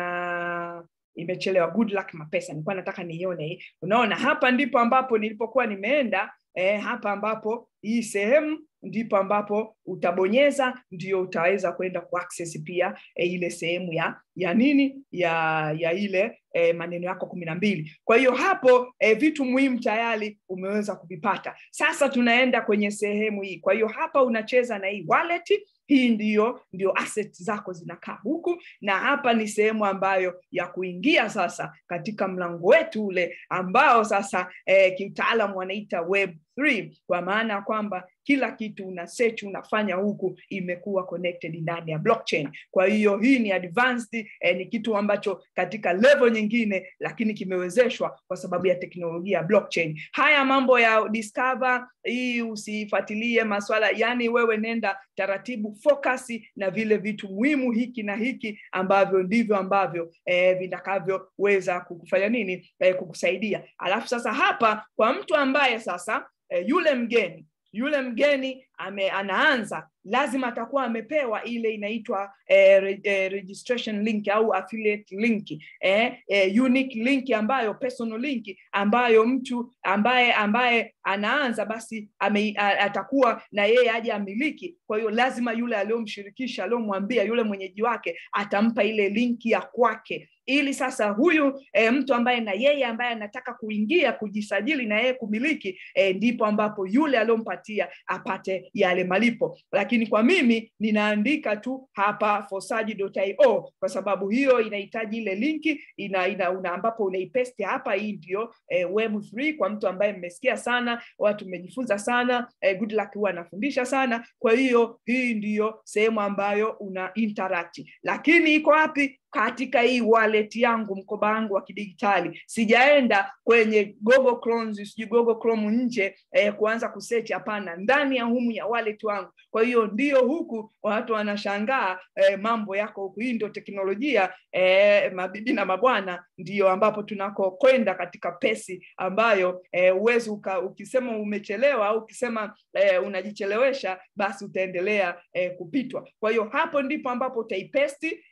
[SPEAKER 1] mbona imechelewa. Good luck mapesa, nilikuwa nataka niione hii. Unaona, hapa ndipo ambapo nilipokuwa nimeenda. Eh, hapa ambapo hii sehemu ndipo ambapo utabonyeza ndio utaweza kwenda kuaccess pia e, ile sehemu ya ya nini ya ya ile e, maneno yako kumi na mbili. Kwa hiyo hapo e, vitu muhimu tayari umeweza kuvipata. Sasa tunaenda kwenye sehemu hii. Kwa hiyo hapa unacheza na hii wallet hii ndiyo ndio asset zako zinakaa huku, na hapa ni sehemu ambayo ya kuingia sasa katika mlango wetu ule ambao sasa eh, kiutaalamu wanaita web 3 kwa maana ya kwamba kila kitu una search unafanya huku imekuwa connected ndani ya blockchain. Kwa hiyo hii ni advanced eh, ni kitu ambacho katika level nyingine, lakini kimewezeshwa kwa sababu ya teknolojia ya blockchain. Haya mambo ya discover hii usifuatilie maswala, yani wewe nenda taratibu, focus na vile vitu muhimu hiki na hiki ambavyo ndivyo ambavyo eh, vitakavyoweza kukufanya nini, eh, kukusaidia. Alafu sasa hapa kwa mtu ambaye sasa eh, yule mgeni yule mgeni ame, anaanza lazima atakuwa amepewa ile inaitwa eh, re, eh, registration link au affiliate link eh, eh, unique link ambayo personal link ambayo mtu ambaye ambaye anaanza basi ame, a, atakuwa na yeye aje amiliki. Kwa hiyo lazima yule aliyomshirikisha aliyomwambia yule mwenyeji wake atampa ile linki ya kwake ili sasa huyu e, mtu ambaye na yeye ambaye anataka kuingia kujisajili na yeye kumiliki e, ndipo ambapo yule aliyompatia apate yale malipo. Lakini kwa mimi ninaandika tu hapa forsaji.io kwa sababu hiyo inahitaji ile linki ina, ina, una ambapo unaipesti hapa. Hii ndio e, web3 kwa mtu ambaye mmesikia sana, watu mmejifunza sana e, good luck huwa anafundisha sana. Kwa hiyo hii ndiyo sehemu ambayo una interact, lakini iko wapi? katika hii wallet yangu mkoba wangu wa kidigitali sijaenda kwenye Google Chrome sijui Google Chrome nje eh, kuanza kusearch hapana ndani ya humu ya wallet wangu kwa hiyo ndio huku watu wanashangaa eh, mambo yako huku hii ndio teknolojia eh, mabibi na mabwana ndio ambapo tunakokwenda katika pesi ambayo eh, uwezi uka, ukisema umechelewa au ukisema eh, unajichelewesha basi utaendelea eh, kupitwa kwa hiyo hapo ndipo ambapo utaipesti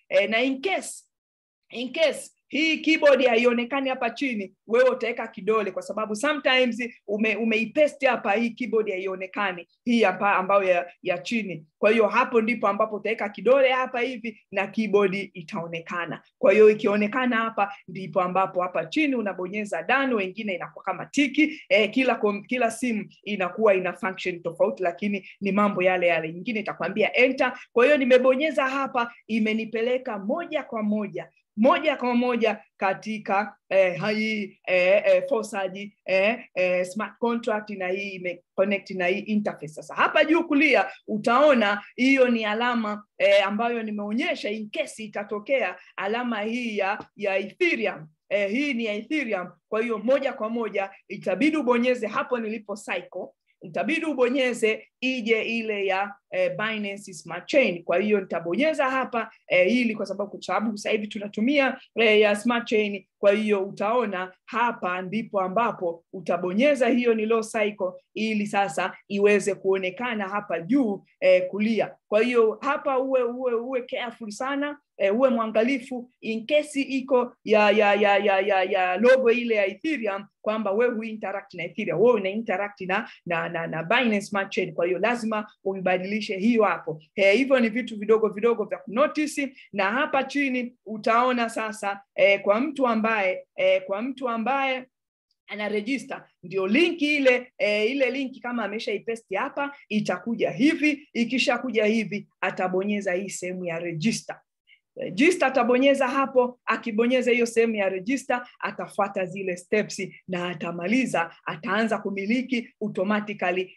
[SPEAKER 1] eh, na in case in case hii keyboard haionekani hapa chini wewe utaweka kidole kwa sababu sometimes ume, umeipesti hapa hii keyboard haionekani hii hapa ambayo ya, ya chini kwa hiyo hapo ndipo ambapo utaweka kidole hapa hivi na keyboard itaonekana kwa hiyo ikionekana hapa ndipo ambapo hapa chini unabonyeza done wengine inakuwa kama tiki eh, kila kom, kila simu inakuwa ina function tofauti lakini ni mambo yale yale nyingine itakwambia enter kwa hiyo nimebonyeza hapa imenipeleka moja kwa moja moja kwa moja katika eh, hii eh, eh, fosaji eh, eh, smart contract na hii imeconnect na hii interface. Sasa hapa juu kulia utaona hiyo ni alama eh, ambayo nimeonyesha in case itatokea alama hii ya, ya Ethereum. Eh, hii ni ya Ethereum, kwa hiyo moja kwa moja itabidi ubonyeze hapo nilipo cycle itabidi ubonyeze ije ile ya eh, Binance Smart Chain. Kwa hiyo nitabonyeza hapa eh, ili kwa sababu kwa sababu sasa hivi tunatumia eh, ya Smart Chain. Kwa hiyo utaona hapa ndipo ambapo utabonyeza hiyo ni low cycle ili sasa iweze kuonekana hapa juu eh, kulia. Kwa hiyo hapa uwe uwe uwe careful sana eh, uwe mwangalifu in case iko ya ya ya ya ya, ya logo ile ya Ethereum kwamba wewe hu interact na Ethereum, wewe una interact na na na, na Binance Smart Chain. Kwa hiyo lazima uibadilishe hiyo hapo. Eh, hivyo ni vitu vidogo vidogo vya kunotice, na hapa chini utaona sasa eh, kwa mtu ambaye eh, kwa mtu ambaye ana register ndio linki ile e, ile linki kama ameshaipesti hapa itakuja hivi ikishakuja hivi atabonyeza hii sehemu ya register register atabonyeza hapo akibonyeza hiyo sehemu ya register atafuata zile steps na atamaliza ataanza kumiliki automatically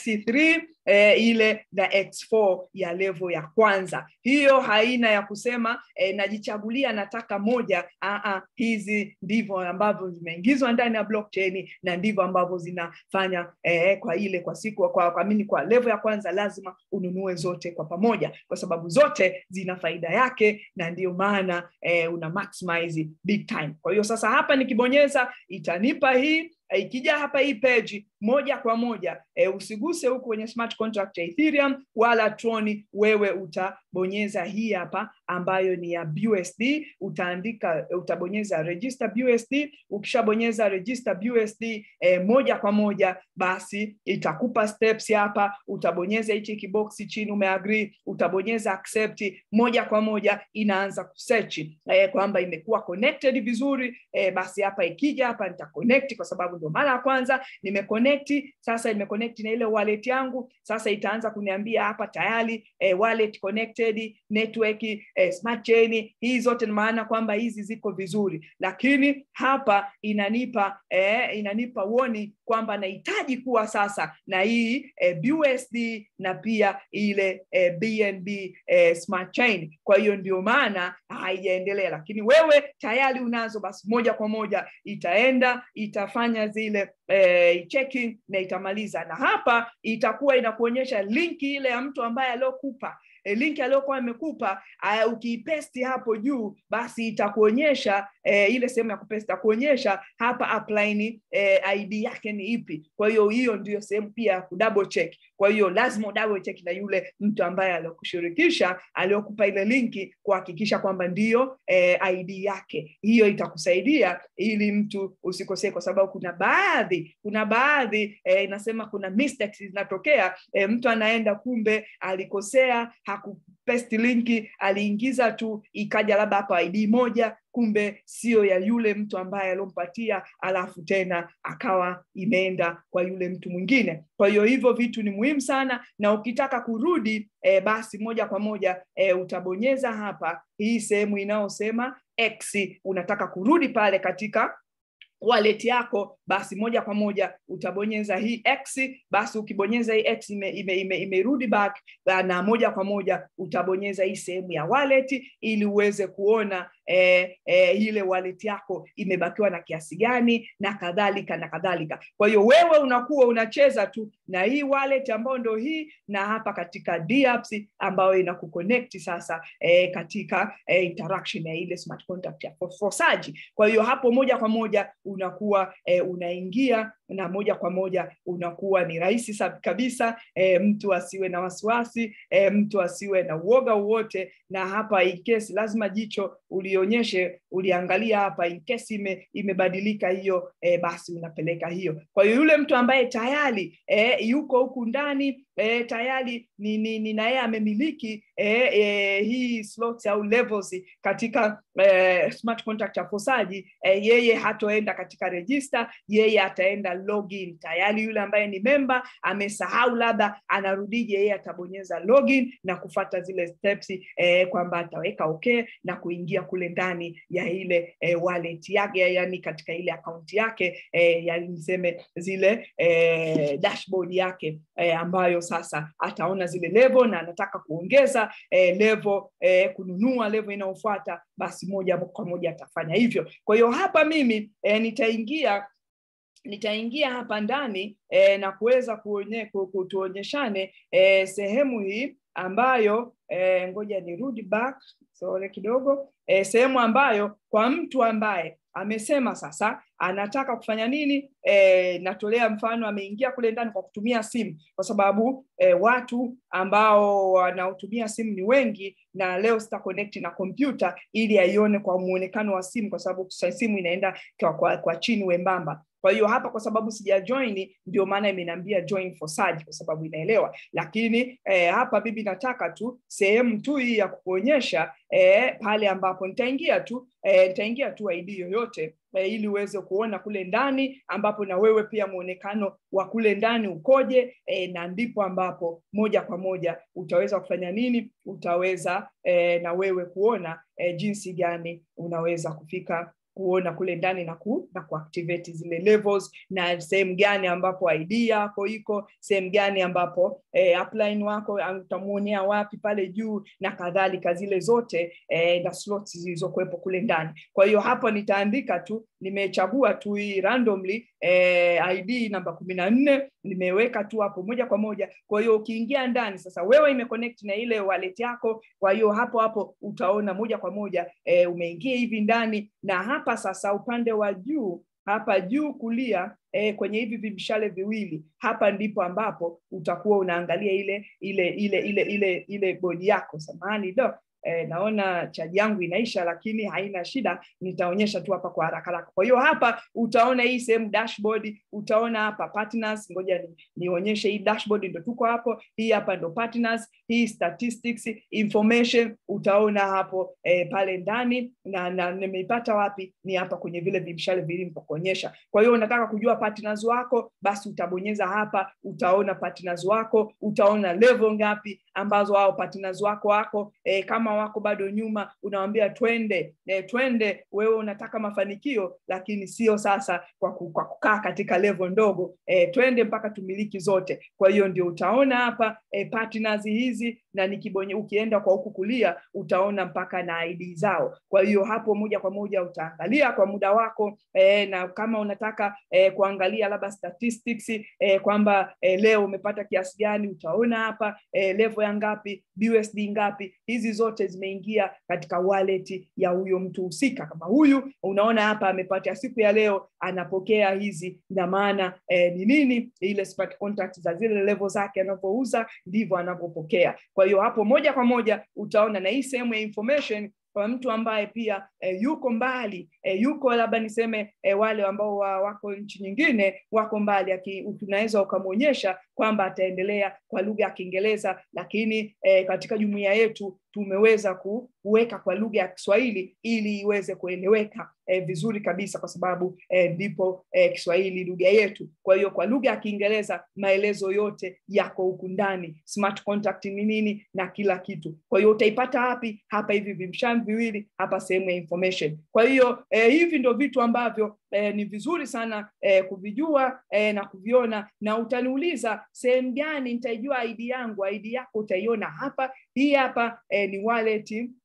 [SPEAKER 1] x3 eh, ile na x4 ya level ya kwanza hiyo haina ya kusema eh, najichagulia nataka moja Aa, hizi ndivyo ambavyo zimeingizwa ndani ya blockchain na ndivyo ambavyo zinafanya eh, kwa ile kwa siku kwa, kwa, mini kwa level ya kwanza lazima ununue zote kwa pamoja kwa sababu zote zina faida yake na ndio maana eh, una maximize big time kwa hiyo sasa hapa nikibonyeza itanipa hii ikija hapa hii page moja kwa moja e, usiguse huku kwenye smart contract ya Ethereum wala Tron, wewe utabonyeza hii hapa ambayo ni ya BUSD, utaandika utabonyeza register BUSD. Ukishabonyeza register BUSD e, moja kwa moja basi itakupa steps hapa, utabonyeza hichi kiboksi chini umeagree, utabonyeza accept, moja kwa moja inaanza kusearch e, kwamba imekuwa connected vizuri e, basi hapa ikija hapa nita connect kwa sababu ndio mara ya kwanza nimeconnect sasa imeconnect na ile wallet yangu sasa itaanza kuniambia hapa tayari eh, wallet connected network eh, smart chain hii zote ni maana kwamba hizi ziko vizuri lakini hapa inanipa eh, inanipa woni kwamba nahitaji kuwa sasa na hii eh, BUSD na pia ile eh, BNB eh, smart chain kwa hiyo ndio maana haijaendelea lakini wewe tayari unazo basi moja kwa moja itaenda itafanya zile eh, checking na itamaliza na hapa itakuwa inakuonyesha linki ile ya mtu ambaye aliokupa e, linki aliyokuwa amekupa uh, ukiipesti hapo juu basi itakuonyesha e, ile sehemu ya kupesti itakuonyesha hapa upline e, id yake ni ipi kwa hiyo hiyo ndio sehemu pia ya kudouble check kwa hiyo lazima udouble check na yule mtu ambaye aliokushirikisha aliokupa ile linki kuhakikisha kwamba ndiyo e, id yake hiyo itakusaidia ili mtu usikosee kwa sababu kuna baadhi kuna baadhi e, inasema kuna mistakes zinatokea e, mtu anaenda kumbe alikosea hakupesti linki aliingiza tu ikaja labda hapa id moja kumbe sio ya yule mtu ambaye aliompatia alafu tena akawa imeenda kwa yule mtu mwingine kwa hiyo hivyo vitu ni muhimu sana na ukitaka kurudi e, basi moja kwa moja e, utabonyeza hapa hii sehemu inayosema x unataka kurudi pale katika wallet yako basi moja kwa moja utabonyeza hii x basi ukibonyeza hii x imerudi ime, ime, ime back na moja kwa moja utabonyeza hii sehemu ya wallet ili uweze kuona eh, eh, ile wallet yako imebakiwa na kiasi gani na kadhalika na kadhalika kwa hiyo wewe unakuwa unacheza tu na hii wallet ambayo ndo hii na hapa katika DApps ambayo inakuconnect sasa eh, katika eh, interaction ya ile smart contract ya fosaji kwa hiyo hapo moja kwa moja unakuwa eh, unaingia na moja kwa moja unakuwa ni rahisi kabisa e, mtu asiwe na wasiwasi e, mtu asiwe na uoga wowote na hapa in case lazima jicho ulionyeshe uliangalia hapa in case ime, imebadilika hiyo e, basi unapeleka hiyo kwa hiyo yule mtu ambaye tayari e, yuko huku ndani e, tayari ni, ni, ni na yeye amemiliki e, e, hii slots au levels katika e, smart contract ya fosaji e, yeye hatoenda katika register yeye ataenda login tayari yule ambaye ni memba amesahau labda anarudije yeye atabonyeza login na kufata zile steps e, kwamba ataweka okay na kuingia kule ndani ya ile e, wallet yake yani katika ile akaunti yake e, yani niseme zile e, dashboard yake e, ambayo sasa ataona zile level na anataka kuongeza eh, level eh, kununua level inayofuata basi moja kwa moja atafanya hivyo kwa hiyo hapa mimi eh, nitaingia nitaingia hapa ndani eh, na kuweza kuonye, kutuonyeshane eh, sehemu hii ambayo eh, ngoja nirudi back sore kidogo eh, sehemu ambayo kwa mtu ambaye amesema sasa anataka kufanya nini e, natolea mfano ameingia kule ndani kwa kutumia simu kwa sababu e, watu ambao wanaotumia simu ni wengi na leo sita connect na kompyuta ili aione kwa muonekano wa simu kwa sababu simu inaenda kwa, kwa, kwa chini wembamba kwa hiyo hapa kwa sababu sija join ndio maana imeniambia join for search kwa sababu inaelewa lakini eh, hapa bibi nataka tu sehemu tu hii ya kukuonyesha eh, pale ambapo nitaingia tu eh, nitaingia tu ID yoyote eh, ili uweze kuona kule ndani ambapo na wewe pia muonekano wa kule ndani ukoje eh, na ndipo ambapo moja kwa moja utaweza kufanya nini utaweza eh, na wewe kuona eh, jinsi gani unaweza kufika kuona kule ndani na ku, na kuactivate zile levels na sehemu gani ambapo ID yako iko sehemu gani ambapo eh, upline wako utamuonea wapi pale juu na kadhalika zile zote eh, na slots zilizokuwepo kule ndani kwa hiyo hapa nitaandika tu nimechagua tu hii randomly eh, ID namba kumi na nne nimeweka tu hapo moja kwa moja kwa hiyo ukiingia ndani sasa wewe imeconnect na ile wallet yako kwa hiyo hapo hapo utaona moja kwa moja eh, umeingia hivi ndani na hapa sasa upande wa juu hapa juu kulia eh, kwenye hivi vimshale viwili hapa ndipo ambapo utakuwa unaangalia ile ile ile ile ile ile bodi yako samahani do eh, naona chaji yangu inaisha lakini haina shida nitaonyesha tu hapa kwa haraka haraka kwa hiyo hapa utaona hii sehemu dashboard utaona hapa partners ngoja ni, nionyeshe hii dashboard ndo tuko hapo hii hapa ndo partners hii statistics information utaona hapo eh, pale ndani na, na nimeipata wapi ni hapa kwenye vile vimshale vilivyokuonyesha kwa hiyo unataka kujua partners wako basi utabonyeza hapa utaona partners wako utaona level ngapi ambazo hao partners wako wako eh, kama wako bado nyuma unawambia twende eh, twende wewe unataka mafanikio lakini sio sasa kwa, ku, kwa kukaa katika level ndogo eh, twende mpaka tumiliki zote kwa hiyo ndio utaona hapa eh, partners hizi na nikibonye ukienda kwa huku kulia utaona mpaka na ID zao kwa hiyo hapo moja kwa moja utaangalia kwa muda wako eh, na kama unataka eh, kuangalia labda statistics eh, kwamba eh, leo umepata kiasi gani utaona hapa eh, level ya ngapi BUSD ngapi hizi zote zimeingia katika wallet ya huyo mtu husika kama huyu unaona hapa amepata siku ya leo anapokea hizi na maana eh, ni nini ile smart contract za zile level zake anavyouza ndivyo anavyopokea kwa hiyo hapo moja kwa moja utaona na hii sehemu ya information kwa mtu ambaye pia e, yuko mbali e, yuko labda niseme e, wale ambao wa, wako nchi nyingine wako mbali unaweza ukamwonyesha kwamba ataendelea kwa lugha ya Kiingereza lakini e, katika jumuiya yetu tumeweza kuweka kwa lugha ya Kiswahili ili iweze kueleweka e, vizuri kabisa kwa sababu ndipo e, e, Kiswahili lugha yetu. Kwa hiyo kwa lugha ya Kiingereza maelezo yote yako huku ndani, smart contract ni nini na kila kitu. Kwa hiyo utaipata wapi? Hapa hivi vimshani viwili hapa sehemu ya information. Kwa hiyo e, hivi ndio vitu ambavyo e, ni vizuri sana e, kuvijua e, na kuviona, na utaniuliza sehemu gani nitaijua ID yangu. ID yako utaiona hapa, hii hapa e, ni wallet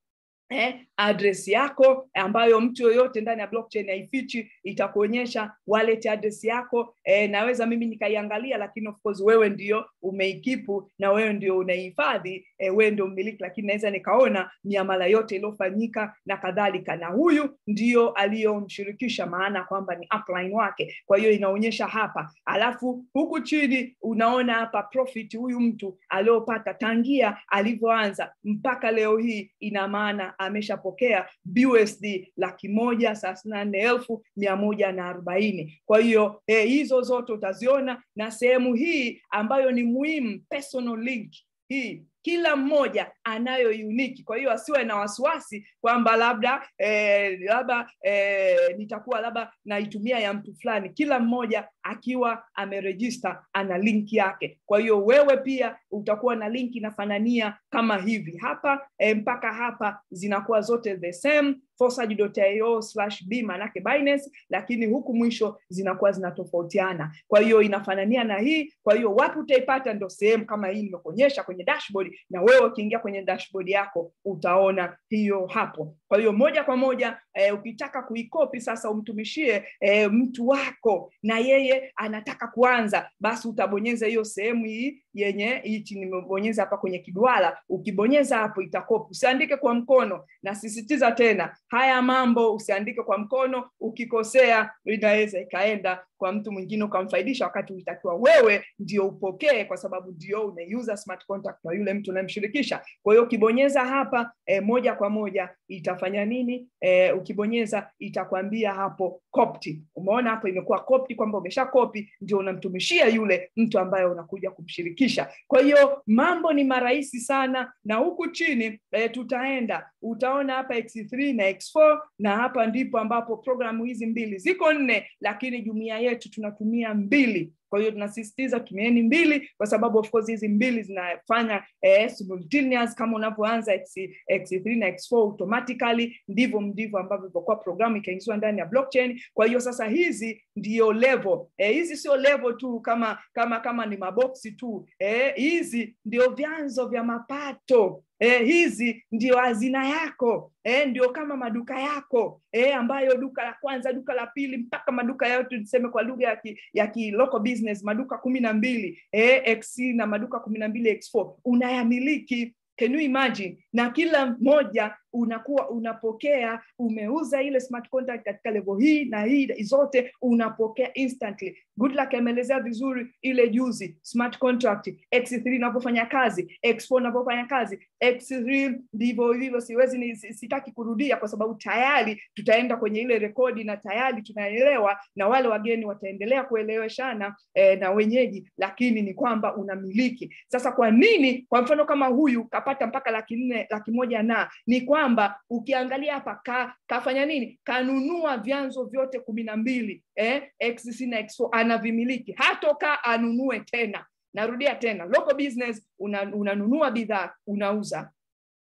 [SPEAKER 1] eh, address yako ambayo mtu yoyote ndani ya blockchain haifichi, itakuonyesha wallet address yako. Eh, naweza mimi nikaiangalia, lakini of course wewe ndio umeikipu na wewe ndio unaihifadhi, eh, wewe ndio mmiliki, lakini naweza nikaona miamala yote iliyofanyika na kadhalika, na huyu ndio aliyomshirikisha, maana kwamba ni upline wake. Kwa hiyo inaonyesha hapa, alafu huku chini unaona hapa profit huyu mtu aliyopata tangia alivyoanza mpaka leo hii, ina maana ameshapokea BUSD laki moja thelathini na nne elfu mia moja na arobaini. Kwa hiyo eh, hizo zote utaziona na sehemu hii ambayo ni muhimu, personal link hii kila mmoja anayo uniki. Kwa hiyo asiwe na wasiwasi kwamba labda eh, labda eh, nitakuwa labda naitumia ya mtu fulani. Kila mmoja akiwa amerejista ana link yake. Kwa hiyo wewe pia utakuwa na link inafanania kama hivi hapa eh, mpaka hapa zinakuwa zote the same forsage.io slash b manake Binance, lakini huku mwisho zinakuwa zinatofautiana. Kwa hiyo inafanania na hii. Kwa hiyo wapi utaipata? Ndo sehemu kama hii nimekuonyesha kwenye dashboard, na wewe ukiingia kwenye dashboard yako utaona hiyo hapo. Kwa hiyo moja kwa moja eh, ukitaka kuikopi sasa umtumishie eh, mtu wako na yeye anataka kuanza, basi utabonyeza hiyo sehemu hii yenye hichi nimebonyeza hapa kwenye kiduara. Ukibonyeza hapo itakopi. Usiandike kwa mkono, nasisitiza tena haya mambo usiandike kwa mkono. Ukikosea inaweza ikaenda kwa mtu mwingine ukamfaidisha, wakati ulitakiwa wewe ndio upokee, kwa sababu ndio unaiuza smart contract na yule mtu unayemshirikisha. Kwa hiyo ukibonyeza hapa e, moja kwa moja itafanya nini? E, ukibonyeza itakwambia hapo copy. Umeona hapo imekuwa copy, kwamba umesha copy, ndio unamtumishia yule mtu ambaye unakuja kumshirikisha. Kwa hiyo mambo ni marahisi sana, na huku chini e, tutaenda utaona hapa X3 na X4, na hapa ndipo ambapo programu hizi mbili ziko nne, lakini jumuiya yetu tunatumia mbili. Kwa hiyo tunasisitiza tumieni mbili, kwa sababu of course hizi mbili zinafanya eh, simultaneous kama unavyoanza X, X3 na X4 automatically, ndivyo ndivyo ambavyo ilivyokuwa programu ikaingizwa ndani ya blockchain. Kwa hiyo sasa hizi ndio level eh, hizi sio level tu kama kama kama ni maboksi tu eh, hizi ndio vyanzo vya mapato. Eh, hizi ndio hazina yako eh, ndio kama maduka yako eh, ambayo duka la kwanza, duka la pili, mpaka maduka yote tuseme kwa lugha ya ki, ya ki local business, maduka kumi na mbili eh, XC na maduka kumi na mbili X4 unayamiliki. Can you imagine? Na kila mmoja unakuwa unapokea, umeuza ile smart contract katika level hii na hii zote unapokea instantly. Good luck ameelezea vizuri ile juzi smart contract X3 inapofanya kazi, X4 inapofanya kazi, X3 ndivyo hivyo. Siwezi ni, sitaki kurudia kwa sababu tayari tutaenda kwenye ile rekodi na tayari tunaelewa, na wale wageni wataendelea kueleweshana eh, na wenyeji, lakini ni kwamba unamiliki sasa. Kwa nini? Kwa mfano kama huyu kapata mpaka laki nne laki moja na ni kwamba ukiangalia hapa ka, kafanya nini? Kanunua vyanzo vyote kumi na mbili eh, XC na X4 anavimiliki, hatoka anunue tena. Narudia tena, local business una, unanunua bidhaa unauza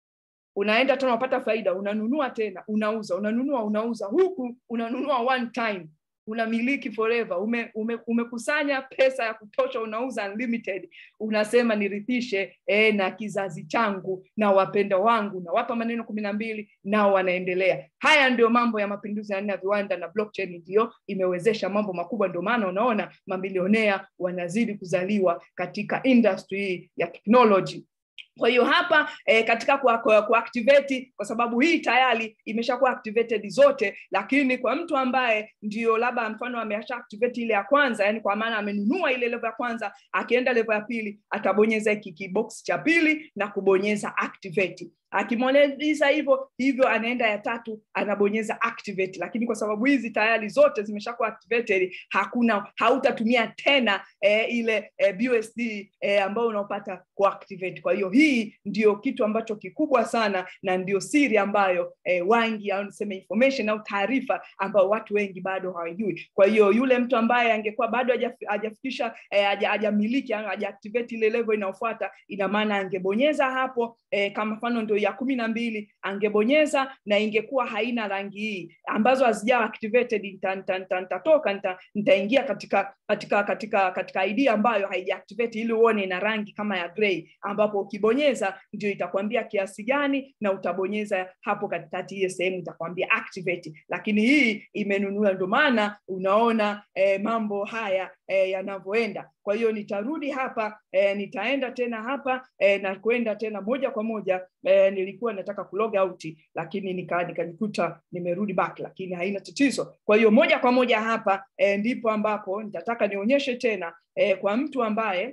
[SPEAKER 1] unaenda tena unapata faida, unanunua tena unauza, unanunua unauza, huku unanunua one time unamiliki forever. Ume, ume, umekusanya pesa ya kutosha, unauza unlimited, unasema nirithishe eh, na kizazi changu na wapenda wangu, na wapa maneno kumi na mbili, nao wanaendelea. Haya ndio mambo ya mapinduzi ya nne ya viwanda, na blockchain ndio imewezesha mambo makubwa. Ndio maana unaona mamilionea wanazidi kuzaliwa katika industry hii ya technology. Kwa hiyo hapa eh, katika kuactivate kwa, kwa sababu hii tayari imeshakuwa activated zote, lakini kwa mtu ambaye ndio labda mfano amesha activate ile ya kwanza, yani kwa maana amenunua ile level ya kwanza, akienda level ya pili atabonyeza hiki kibox cha pili na kubonyeza activate akimaliza hivyo hivyo anaenda ya tatu anabonyeza activate, lakini kwa sababu hizi tayari zote zimeshakuwa activated, hakuna hautatumia tena eh, ile eh, BUSD eh, ambayo unaopata kuactivate. Kwa hiyo hii ndio kitu ambacho kikubwa sana na ndio siri ambayo eh, wengi au niseme information au taarifa ambayo watu wengi bado hawajui. Kwa hiyo yule mtu ambaye angekuwa bado hajafikisha eh, hajamiliki haja activate ile level inayofuata, ina maana angebonyeza hapo eh, kama mfano ndio ya kumi na mbili angebonyeza na ingekuwa haina rangi hii ambazo hazijawa activated nitatoka nita, nitaingia katika katika katika katika id ambayo haijaactivate ili uone ina rangi kama ya gray ambapo ukibonyeza ndio itakwambia kiasi gani na utabonyeza hapo katikati hiyo sehemu itakwambia activate lakini hii imenunua ndio maana unaona eh, mambo haya eh, yanavyoenda kwa hiyo nitarudi hapa eh, nitaenda tena hapa eh, na kwenda tena moja kwa moja eh, nilikuwa nataka kulog out lakini nikajikuta nika nimerudi back lakini haina tatizo kwa hiyo moja kwa moja hapa eh, ndipo ambapo nitataka nionyeshe tena eh, kwa mtu ambaye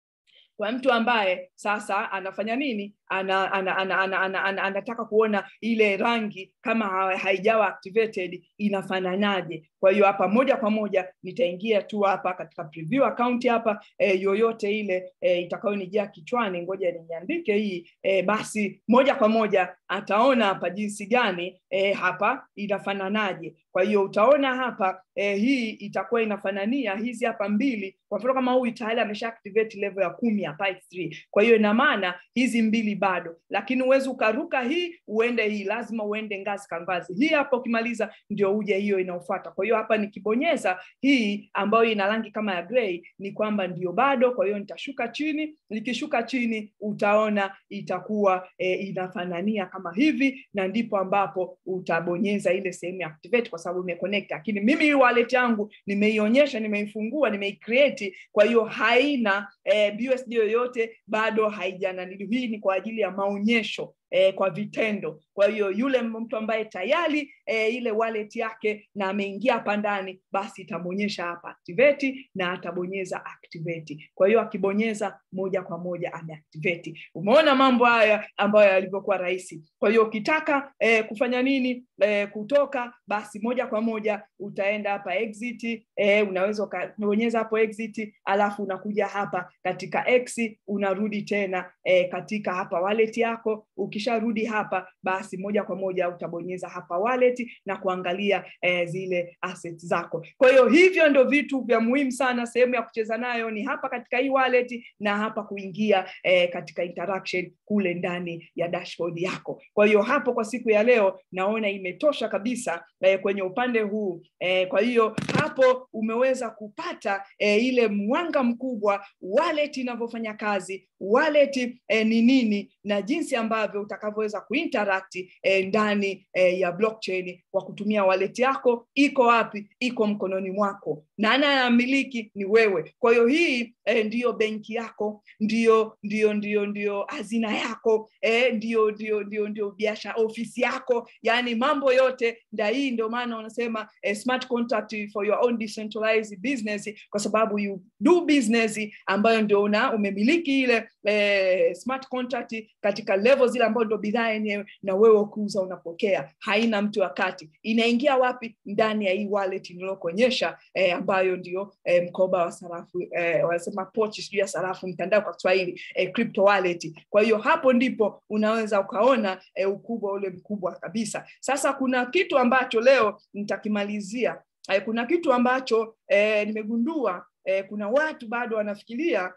[SPEAKER 1] kwa mtu ambaye sasa anafanya nini ana, ana, ana, ana, ana, ana, anataka kuona ile rangi kama haijawa activated inafananaje kwa hiyo hapa moja kwa moja nitaingia tu hapa katika preview account hapa e, yoyote ile e, itakayonijia kichwani ngoja niandike hii e, basi moja kwa moja ataona hapa jinsi gani e, hapa inafananaje kwa hiyo utaona hapa e, hii itakuwa inafanania hizi hapa mbili kwa mfano kama huyu tayari amesha activate level ya kumi hapa x3 kwa hiyo ina maana hizi mbili bado lakini uwezi ukaruka hii uende hii lazima uende ngazi kwa ngazi hii hapa ukimaliza ndio uje hiyo inaofuata kwa hiyo hapa nikibonyeza hii ambayo ina rangi kama ya gray ni kwamba ndio bado kwa hiyo nitashuka chini nikishuka chini utaona itakuwa e, inafanania kama hivi na ndipo ambapo utabonyeza ile sehemu ya activate kwa sababu imeconnect lakini mimi hii wallet yangu nimeionyesha nimeifungua nimeicreate kwa hiyo haina e, BUSD yoyote bado haijananili hii ni kwa ajili ya maonyesho eh, kwa vitendo kwa hiyo yule mtu ambaye tayari eh, ile wallet yake na ameingia hapa ndani basi itamwonyesha hapa activate na atabonyeza activate kwa hiyo akibonyeza moja kwa moja ameactivate umeona mambo haya ambayo yalivyokuwa rahisi kwa hiyo ukitaka eh, kufanya nini eh, kutoka basi moja kwa moja utaenda hapa exit eh, unaweza ukabonyeza hapo exit alafu unakuja hapa katika x unarudi tena eh, katika hapa wallet yako ukisharudi hapa basi moja kwa moja utabonyeza hapa wallet na kuangalia eh, zile assets zako kwa hiyo hivyo ndo vitu vya muhimu sana sehemu ya kucheza nayo ni hapa katika hii wallet na hapa kuingia eh, katika interaction kule ndani ya dashboard yako kwa hiyo hapo kwa siku ya leo naona imetosha kabisa eh, kwenye upande huu eh, kwa hiyo hapo umeweza kupata eh, ile mwanga mkubwa wallet inavyofanya kazi wallet eh, ni nini na jinsi ambavyo utakavyoweza kuinteract eh, ndani eh, ya blockchain kwa kutumia wallet yako iko wapi iko mkononi mwako na anayamiliki ni wewe kwa hiyo hii eh, ndiyo benki yako ndio ndio ndio ndio hazina yako eh, ndio ndio ndio ndio biashara ofisi yako yani mambo yote nda hii ndio maana wanasema eh, smart contract for your own decentralized business kwa sababu you do business ambayo ndio una umemiliki ile eh, smart contract katika level zile ambayo ndio bidhaa yenyewe na wewe ukiuza unapokea haina mtu wakati inaingia wapi ndani ya hii wallet niliyokuonyesha eh, ambayo ndio eh, mkoba wa sarafu eh, wanasema pochi sijui ya sarafu mtandao kwa Kiswahili eh, crypto wallet kwa hiyo hapo ndipo unaweza ukaona eh, ukubwa ule mkubwa kabisa sasa kuna kitu ambacho leo nitakimalizia eh, kuna kitu ambacho eh, nimegundua eh, kuna watu bado wanafikiria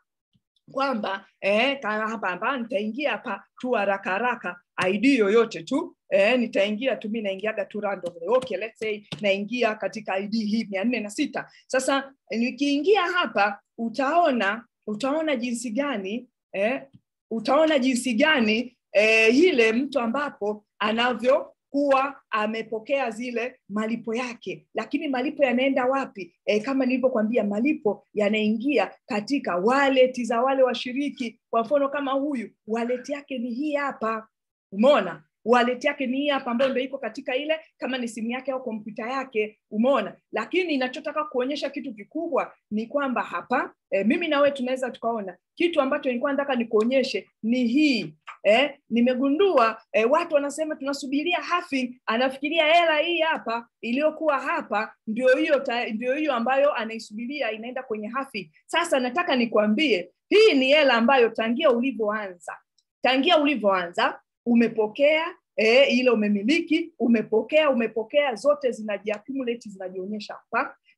[SPEAKER 1] kwamba eh, hapa hapa nitaingia hapa tu haraka haraka id yoyote tu eh, nitaingia tu mi naingiaga tu randomly okay let's say naingia katika id hii mia nne na sita sasa nikiingia hapa utaona utaona jinsi gani eh, utaona jinsi gani eh, ile mtu ambapo anavyo kuwa amepokea zile malipo yake lakini malipo yanaenda wapi e, kama nilivyokwambia malipo yanaingia katika wallet za wale washiriki kwa mfano kama huyu wallet yake ni hii hapa umeona wallet yake ni hii hapa ambayo ndio iko katika ile kama ni simu yake au kompyuta yake umeona lakini inachotaka kuonyesha kitu kikubwa ni kwamba hapa e, mimi na wewe tunaweza tukaona kitu ambacho nilikuwa nataka nikuonyeshe ni hii eh, nimegundua eh, watu wanasema tunasubiria halving anafikiria hela hii hapa iliyokuwa hapa ndio hiyo ndio hiyo ambayo anaisubiria inaenda kwenye halving sasa nataka nikwambie hii ni hela ambayo tangia ulivyoanza tangia ulivyoanza umepokea eh, ile umemiliki umepokea umepokea zote zinajiaccumulate zinajionyesha hapa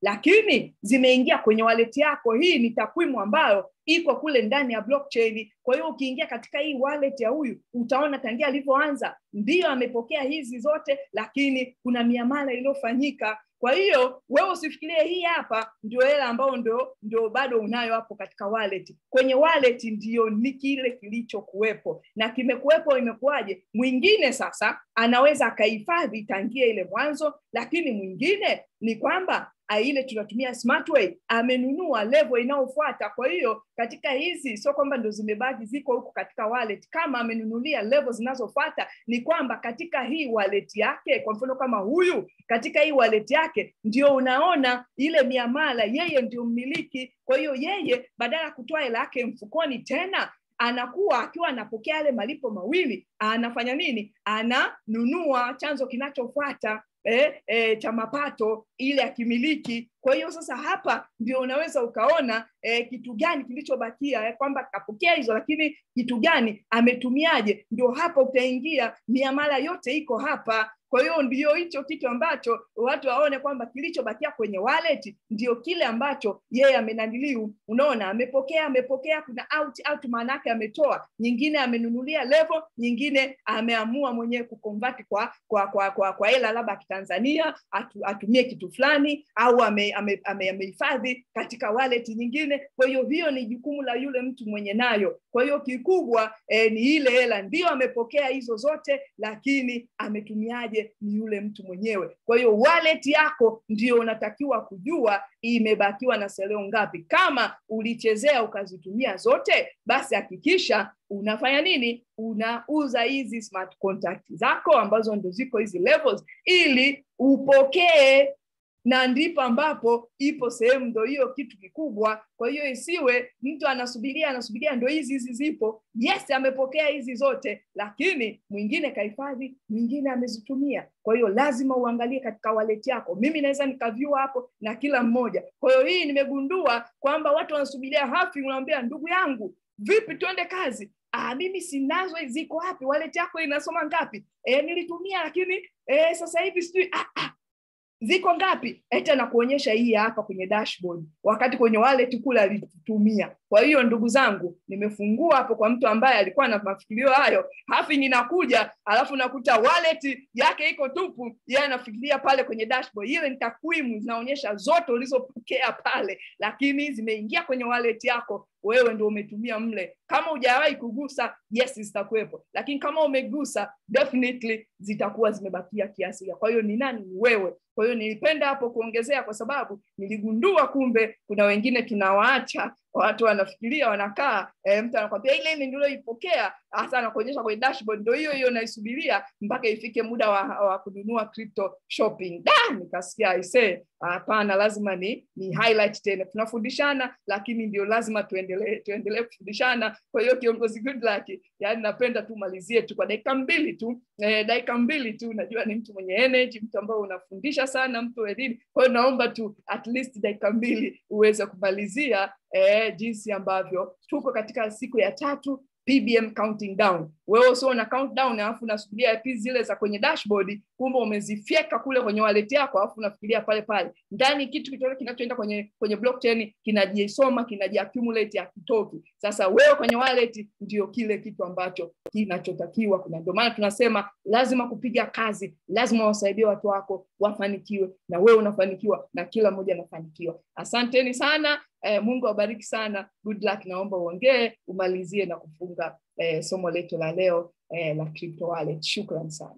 [SPEAKER 1] lakini zimeingia kwenye wallet yako hii ni takwimu ambayo iko kule ndani ya blockchain kwa hiyo ukiingia katika hii wallet ya huyu utaona tangia alivyoanza ndiyo amepokea hizi zote lakini kuna miamala iliyofanyika kwa hiyo wewe usifikirie hii hapa ndio hela ambayo ndio ndio bado unayo hapo katika wallet kwenye wallet ndio ni kile kilichokuwepo na kimekuwepo imekuwaje mwingine sasa anaweza akahifadhi tangia ile mwanzo lakini mwingine ni kwamba ile tunatumia smart way amenunua level inayofuata kwa hiyo katika hizi sio kwamba ndo zimebaki ziko huko katika wallet kama amenunulia level zinazofuata ni kwamba katika hii wallet yake kwa mfano kama huyu katika hii wallet yake ndio unaona ile miamala yeye ndio mmiliki kwa hiyo yeye badala ya kutoa hela yake mfukoni tena anakuwa akiwa anapokea yale malipo mawili anafanya nini ananunua chanzo kinachofuata eh, eh, cha mapato ile akimiliki kwa hiyo sasa hapa ndio unaweza ukaona eh, kitu gani kilichobakia eh, kwamba kapokea hizo lakini kitu gani ametumiaje ndio hapa utaingia miamala yote iko hapa kwa hiyo ndio hicho kitu ambacho watu waone kwamba kilichobakia kwenye wallet ndio kile ambacho yeye amenaniliu unaona amepokea amepokea kuna out out maana yake ametoa nyingine amenunulia level nyingine ameamua mwenyewe kukonvert kwa kwa kwa kwa kwa hela labda kitanzania atu, atumie kitu fulani au ame amehifadhi ame, ame katika wallet nyingine kwa hiyo hiyo ni jukumu la yule mtu mwenye nayo kwa hiyo kikubwa eh, ni ile hela ndio amepokea hizo zote lakini ametumiaje ni yule mtu mwenyewe kwa hiyo wallet yako ndio unatakiwa kujua imebakiwa na seleo ngapi kama ulichezea ukazitumia zote basi hakikisha unafanya nini unauza hizi smart contract zako ambazo ndo ziko hizi levels ili upokee na ndipo ambapo ipo sehemu ndo hiyo kitu kikubwa kwa hiyo isiwe mtu anasubiria anasubiria ndo hizi hizi zipo yes amepokea hizi zote lakini mwingine kahifadhi mwingine amezitumia kwa hiyo lazima uangalie katika waleti yako mimi naweza nikavyua hapo na kila mmoja kwa hiyo hii nimegundua kwamba watu wanasubiria hafi unawambia ndugu yangu vipi tuende kazi ah, mimi sinazo ziko wapi waleti yako inasoma ngapi e, nilitumia lakini e, sasa hivi sijui ah, ah, ziko ngapi eti anakuonyesha hii hapa kwenye dashboard wakati kwenye wallet kule alitumia kwa hiyo ndugu zangu nimefungua hapo kwa mtu ambaye alikuwa na mafikirio hayo hafi ninakuja alafu nakuta wallet yake iko tupu yeye anafikiria pale kwenye dashboard ile ni takwimu zinaonyesha zote ulizopokea pale lakini zimeingia kwenye wallet yako wewe ndio umetumia mle kama hujawahi kugusa yes zitakuwepo lakini kama umegusa definitely zitakuwa zimebakia kiasi kwa hiyo ni nani ni wewe kwa hiyo nilipenda hapo kuongezea kwa sababu niligundua kumbe kuna wengine tunawaacha watu wanafikiria wanakaa e, mtu anakwambia ile ile nilioipokea hasa anakuonyesha kwenye dashboard ndio hiyo hiyo naisubiria mpaka ifike muda wa, wa kununua crypto shopping da nikasikia aisee hapana lazima ni ni highlight tena tunafundishana lakini ndio lazima tuendelee tuendelee kufundishana kwa hiyo kiongozi good luck yani napenda tu malizie tu kwa dakika mbili tu eh, dakika mbili tu najua ni mtu mwenye energy mtu ambao unafundisha sana mtu elimu kwa hiyo naomba tu at least dakika mbili uweze kumalizia eh, jinsi ambavyo tuko katika siku ya tatu PBM counting down. Wewe usio una count down alafu unasubiria pi zile za kwenye dashboard, kumbe umezifyeka kule kwenye wallet yako alafu unafikiria pale pale. Ndani kitu kitoke kinachoenda kwenye kwenye blockchain kinajisoma, kinajiaccumulate hakitoki. Sasa wewe kwenye wallet ndio kile kitu ambacho kinachotakiwa. Kuna ndio maana tunasema lazima kupiga kazi, lazima wasaidie watu wako wafanikiwe na wewe unafanikiwa na kila mmoja anafanikiwa. Asanteni sana. Eh, Mungu awabariki sana. Good luck. Naomba uongee umalizie na kufunga eh, somo letu la leo eh, la crypto wallet. Shukran sana.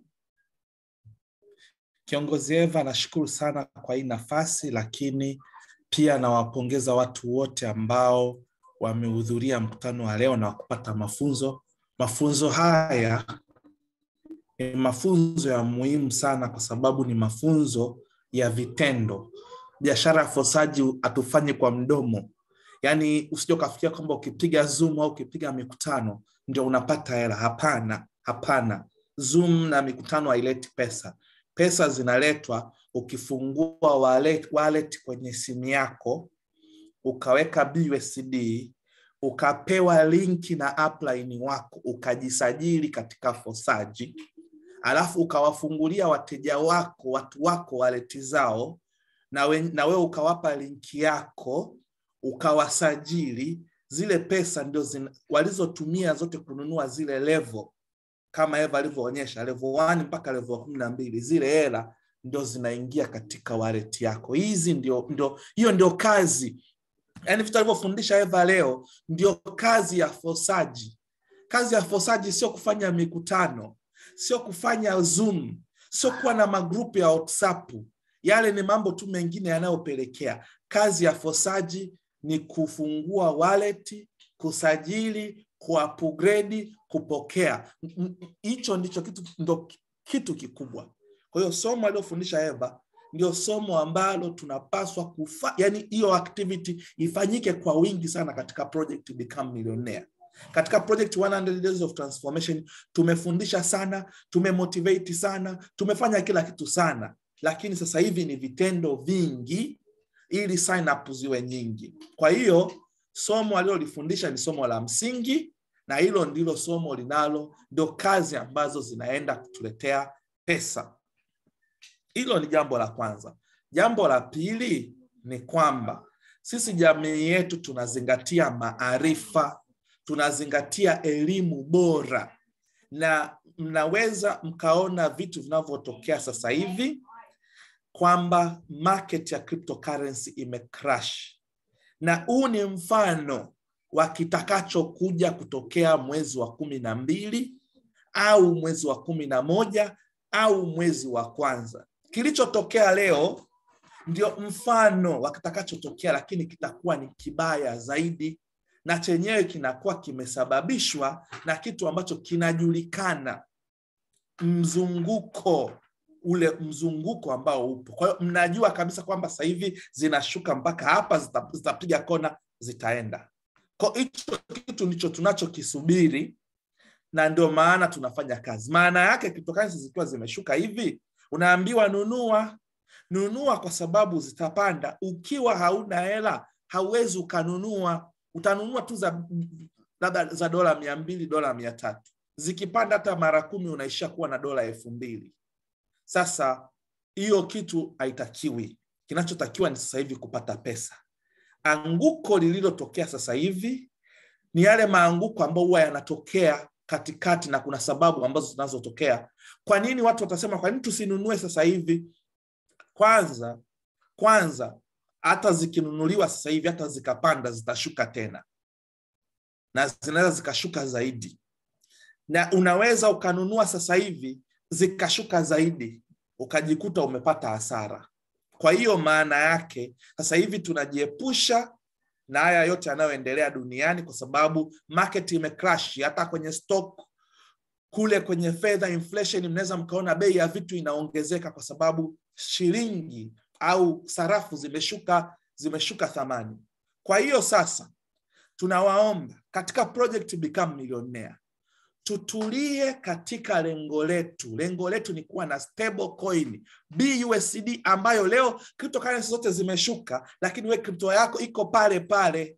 [SPEAKER 2] Kiongozi Eva, nashukuru sana kwa hii nafasi, lakini pia nawapongeza watu wote ambao wamehudhuria mkutano wa leo na kupata mafunzo. Mafunzo haya ni mafunzo ya muhimu sana, kwa sababu ni mafunzo ya vitendo. Biashara ya fosaji hatufanyi kwa mdomo, yaani usije ukafikiria kwamba ukipiga Zoom au ukipiga mikutano ndio unapata hela. Hapana, hapana. Zoom na mikutano haileti pesa. Pesa zinaletwa ukifungua wallet, wallet kwenye simu yako ukaweka BUSD ukapewa linki na upline wako ukajisajili katika Fosaji, alafu ukawafungulia wateja wako watu wako waleti zao, na, we, na wewe ukawapa linki yako ukawasajili zile pesa ndio zina, walizotumia zote kununua zile level kama Eva alivyoonyesha level 1 mpaka level kumi na mbili zile hela ndio zinaingia katika wallet yako. Hizi ndio, ndio hiyo ndio kazi yaani vitu alivyofundisha Eva leo ndio kazi ya fosaji. Kazi ya fosaji sio kufanya mikutano, sio kufanya Zoom, sio kuwa na magrupu ya WhatsApp. Yale ni mambo tu mengine yanayopelekea. Kazi ya fosaji ni kufungua wallet, kusajili, kuupgrade, kupokea. Hicho ndicho kitu, ndo kitu kikubwa. Kwa hiyo somo aliyofundisha Eva ndio somo ambalo tunapaswa kufa, yani hiyo activity ifanyike kwa wingi sana katika project Become Millionaire. Katika project 100 Days of Transformation tumefundisha sana, tumemotivate sana, tumefanya kila kitu sana, lakini sasa hivi ni vitendo vingi ili sign up ziwe nyingi. Kwa hiyo somo alilolifundisha ni somo la msingi, na hilo ndilo somo linalo, ndio kazi ambazo zinaenda kutuletea pesa. Hilo ni jambo la kwanza. Jambo la pili ni kwamba sisi jamii yetu tunazingatia maarifa, tunazingatia elimu bora, na mnaweza mkaona vitu vinavyotokea sasa hivi kwamba market ya cryptocurrency imecrash, na huu ni mfano wa kitakachokuja kutokea mwezi wa kumi na mbili au mwezi wa kumi na moja au mwezi wa kwanza. Kilichotokea leo ndio mfano wa kitakachotokea, lakini kitakuwa ni kibaya zaidi, na chenyewe kinakuwa kimesababishwa na kitu ambacho kinajulikana, mzunguko ule mzunguko ambao upo. Kwa hiyo mnajua kabisa kwamba sasa hivi zinashuka mpaka hapa, zitapiga kona, zitaenda. Kwa hicho kitu ndicho tunachokisubiri, na ndio maana tunafanya kazi. Maana yake cryptocurrency zikiwa zimeshuka hivi unaambiwa nunua nunua, kwa sababu zitapanda. Ukiwa hauna hela hauwezi ukanunua, utanunua tu za labda za dola mia mbili dola mia tatu zikipanda hata mara kumi unaishia kuwa na dola elfu mbili Sasa hiyo kitu haitakiwi. Kinachotakiwa ni sasa hivi kupata pesa. Anguko lililotokea sasa hivi ni yale maanguko ambayo huwa yanatokea katikati na kuna sababu ambazo zinazotokea. Kwa nini watu watasema kwa nini tusinunue sasa hivi? Kwanza kwanza, hata zikinunuliwa sasa hivi, hata zikapanda, zitashuka tena na zinaweza zikashuka zaidi, na unaweza ukanunua sasa hivi zikashuka zaidi, ukajikuta umepata hasara. Kwa hiyo maana yake sasa hivi tunajiepusha na haya yote yanayoendelea duniani kwa sababu market imecrash. Hata kwenye stock kule kwenye fedha inflation, mnaweza mkaona bei ya vitu inaongezeka kwa sababu shilingi au sarafu zimeshuka zimeshuka thamani. Kwa hiyo sasa tunawaomba katika project Become Millionaire tutulie katika lengo letu. Lengo letu ni kuwa na stable coin BUSD ambayo leo cryptocurrency zote zimeshuka, lakini we crypto yako iko pale pale.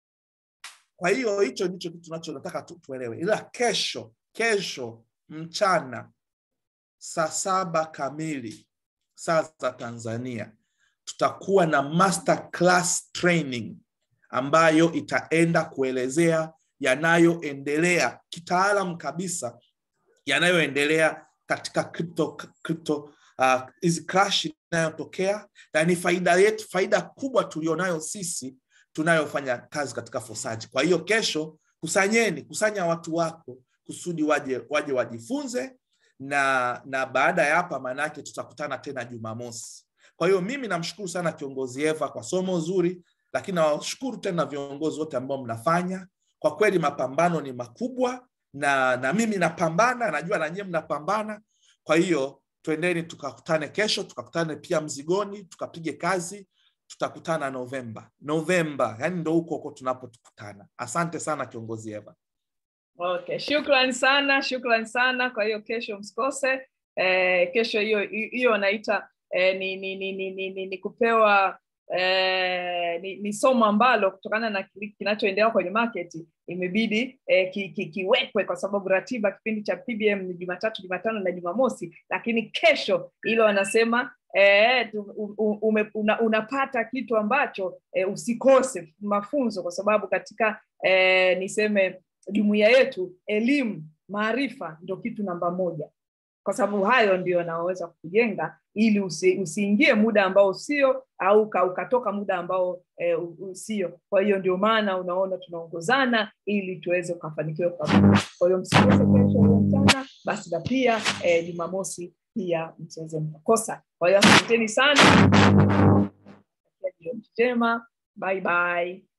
[SPEAKER 2] Kwa hiyo hicho ndicho kitu tunachotaka tu, tuelewe. Ila kesho kesho mchana saa saba kamili saa za Tanzania tutakuwa na master class training ambayo itaenda kuelezea yanayoendelea kitaalam kabisa yanayoendelea katika crypto crypto hizi uh, crash inayotokea na ni faida yetu, faida kubwa tulionayo sisi tunayofanya kazi katika fosaji. Kwa hiyo kesho, kusanyeni, kusanya watu wako kusudi waje waje wajifunze, na na baada ya hapa, maanake tutakutana tena Jumamosi. Kwa hiyo mimi namshukuru sana kiongozi Eva kwa somo zuri, lakini nawashukuru tena viongozi wote ambao mnafanya kwa kweli mapambano ni makubwa na na mimi napambana, najua na nyie mnapambana. Kwa hiyo twendeni tukakutane kesho, tukakutane pia Mzigoni, tukapige kazi. Tutakutana Novemba, Novemba, yani ndo huko huko tunapotukutana. Asante sana kiongozi Eva.
[SPEAKER 1] Okay, shukrani sana, shukrani sana. Kwa hiyo kesho msikose. Eh, kesho hiyo hiyo naita eh, ni, ni, ni, ni, ni, ni, ni kupewa eh, ni, ni somo ambalo kutokana na kinachoendelea kwenye market imebidi eh, ki, ki, kiwekwe kwa sababu ratiba kipindi cha PBM ni Jumatatu, Jumatano na Jumamosi, lakini kesho hilo wanasema eh, ume, una, unapata kitu ambacho eh, usikose mafunzo, kwa sababu katika eh, niseme jumuiya yetu elimu, maarifa ndio kitu namba moja kwa sababu hayo ndio yanaweza kujenga ili usi, usiingie muda ambao usio au ukatoka muda ambao e, usio. Kwa hiyo ndio maana unaona tunaongozana ili tuweze kufanikiwa pamoja. Kwa hiyo msikose kesho hiyo mchana, basi na pia e, Jumamosi pia msiweze mkakosa. Kwa hiyo asanteni sana, jioni njema, bye bye.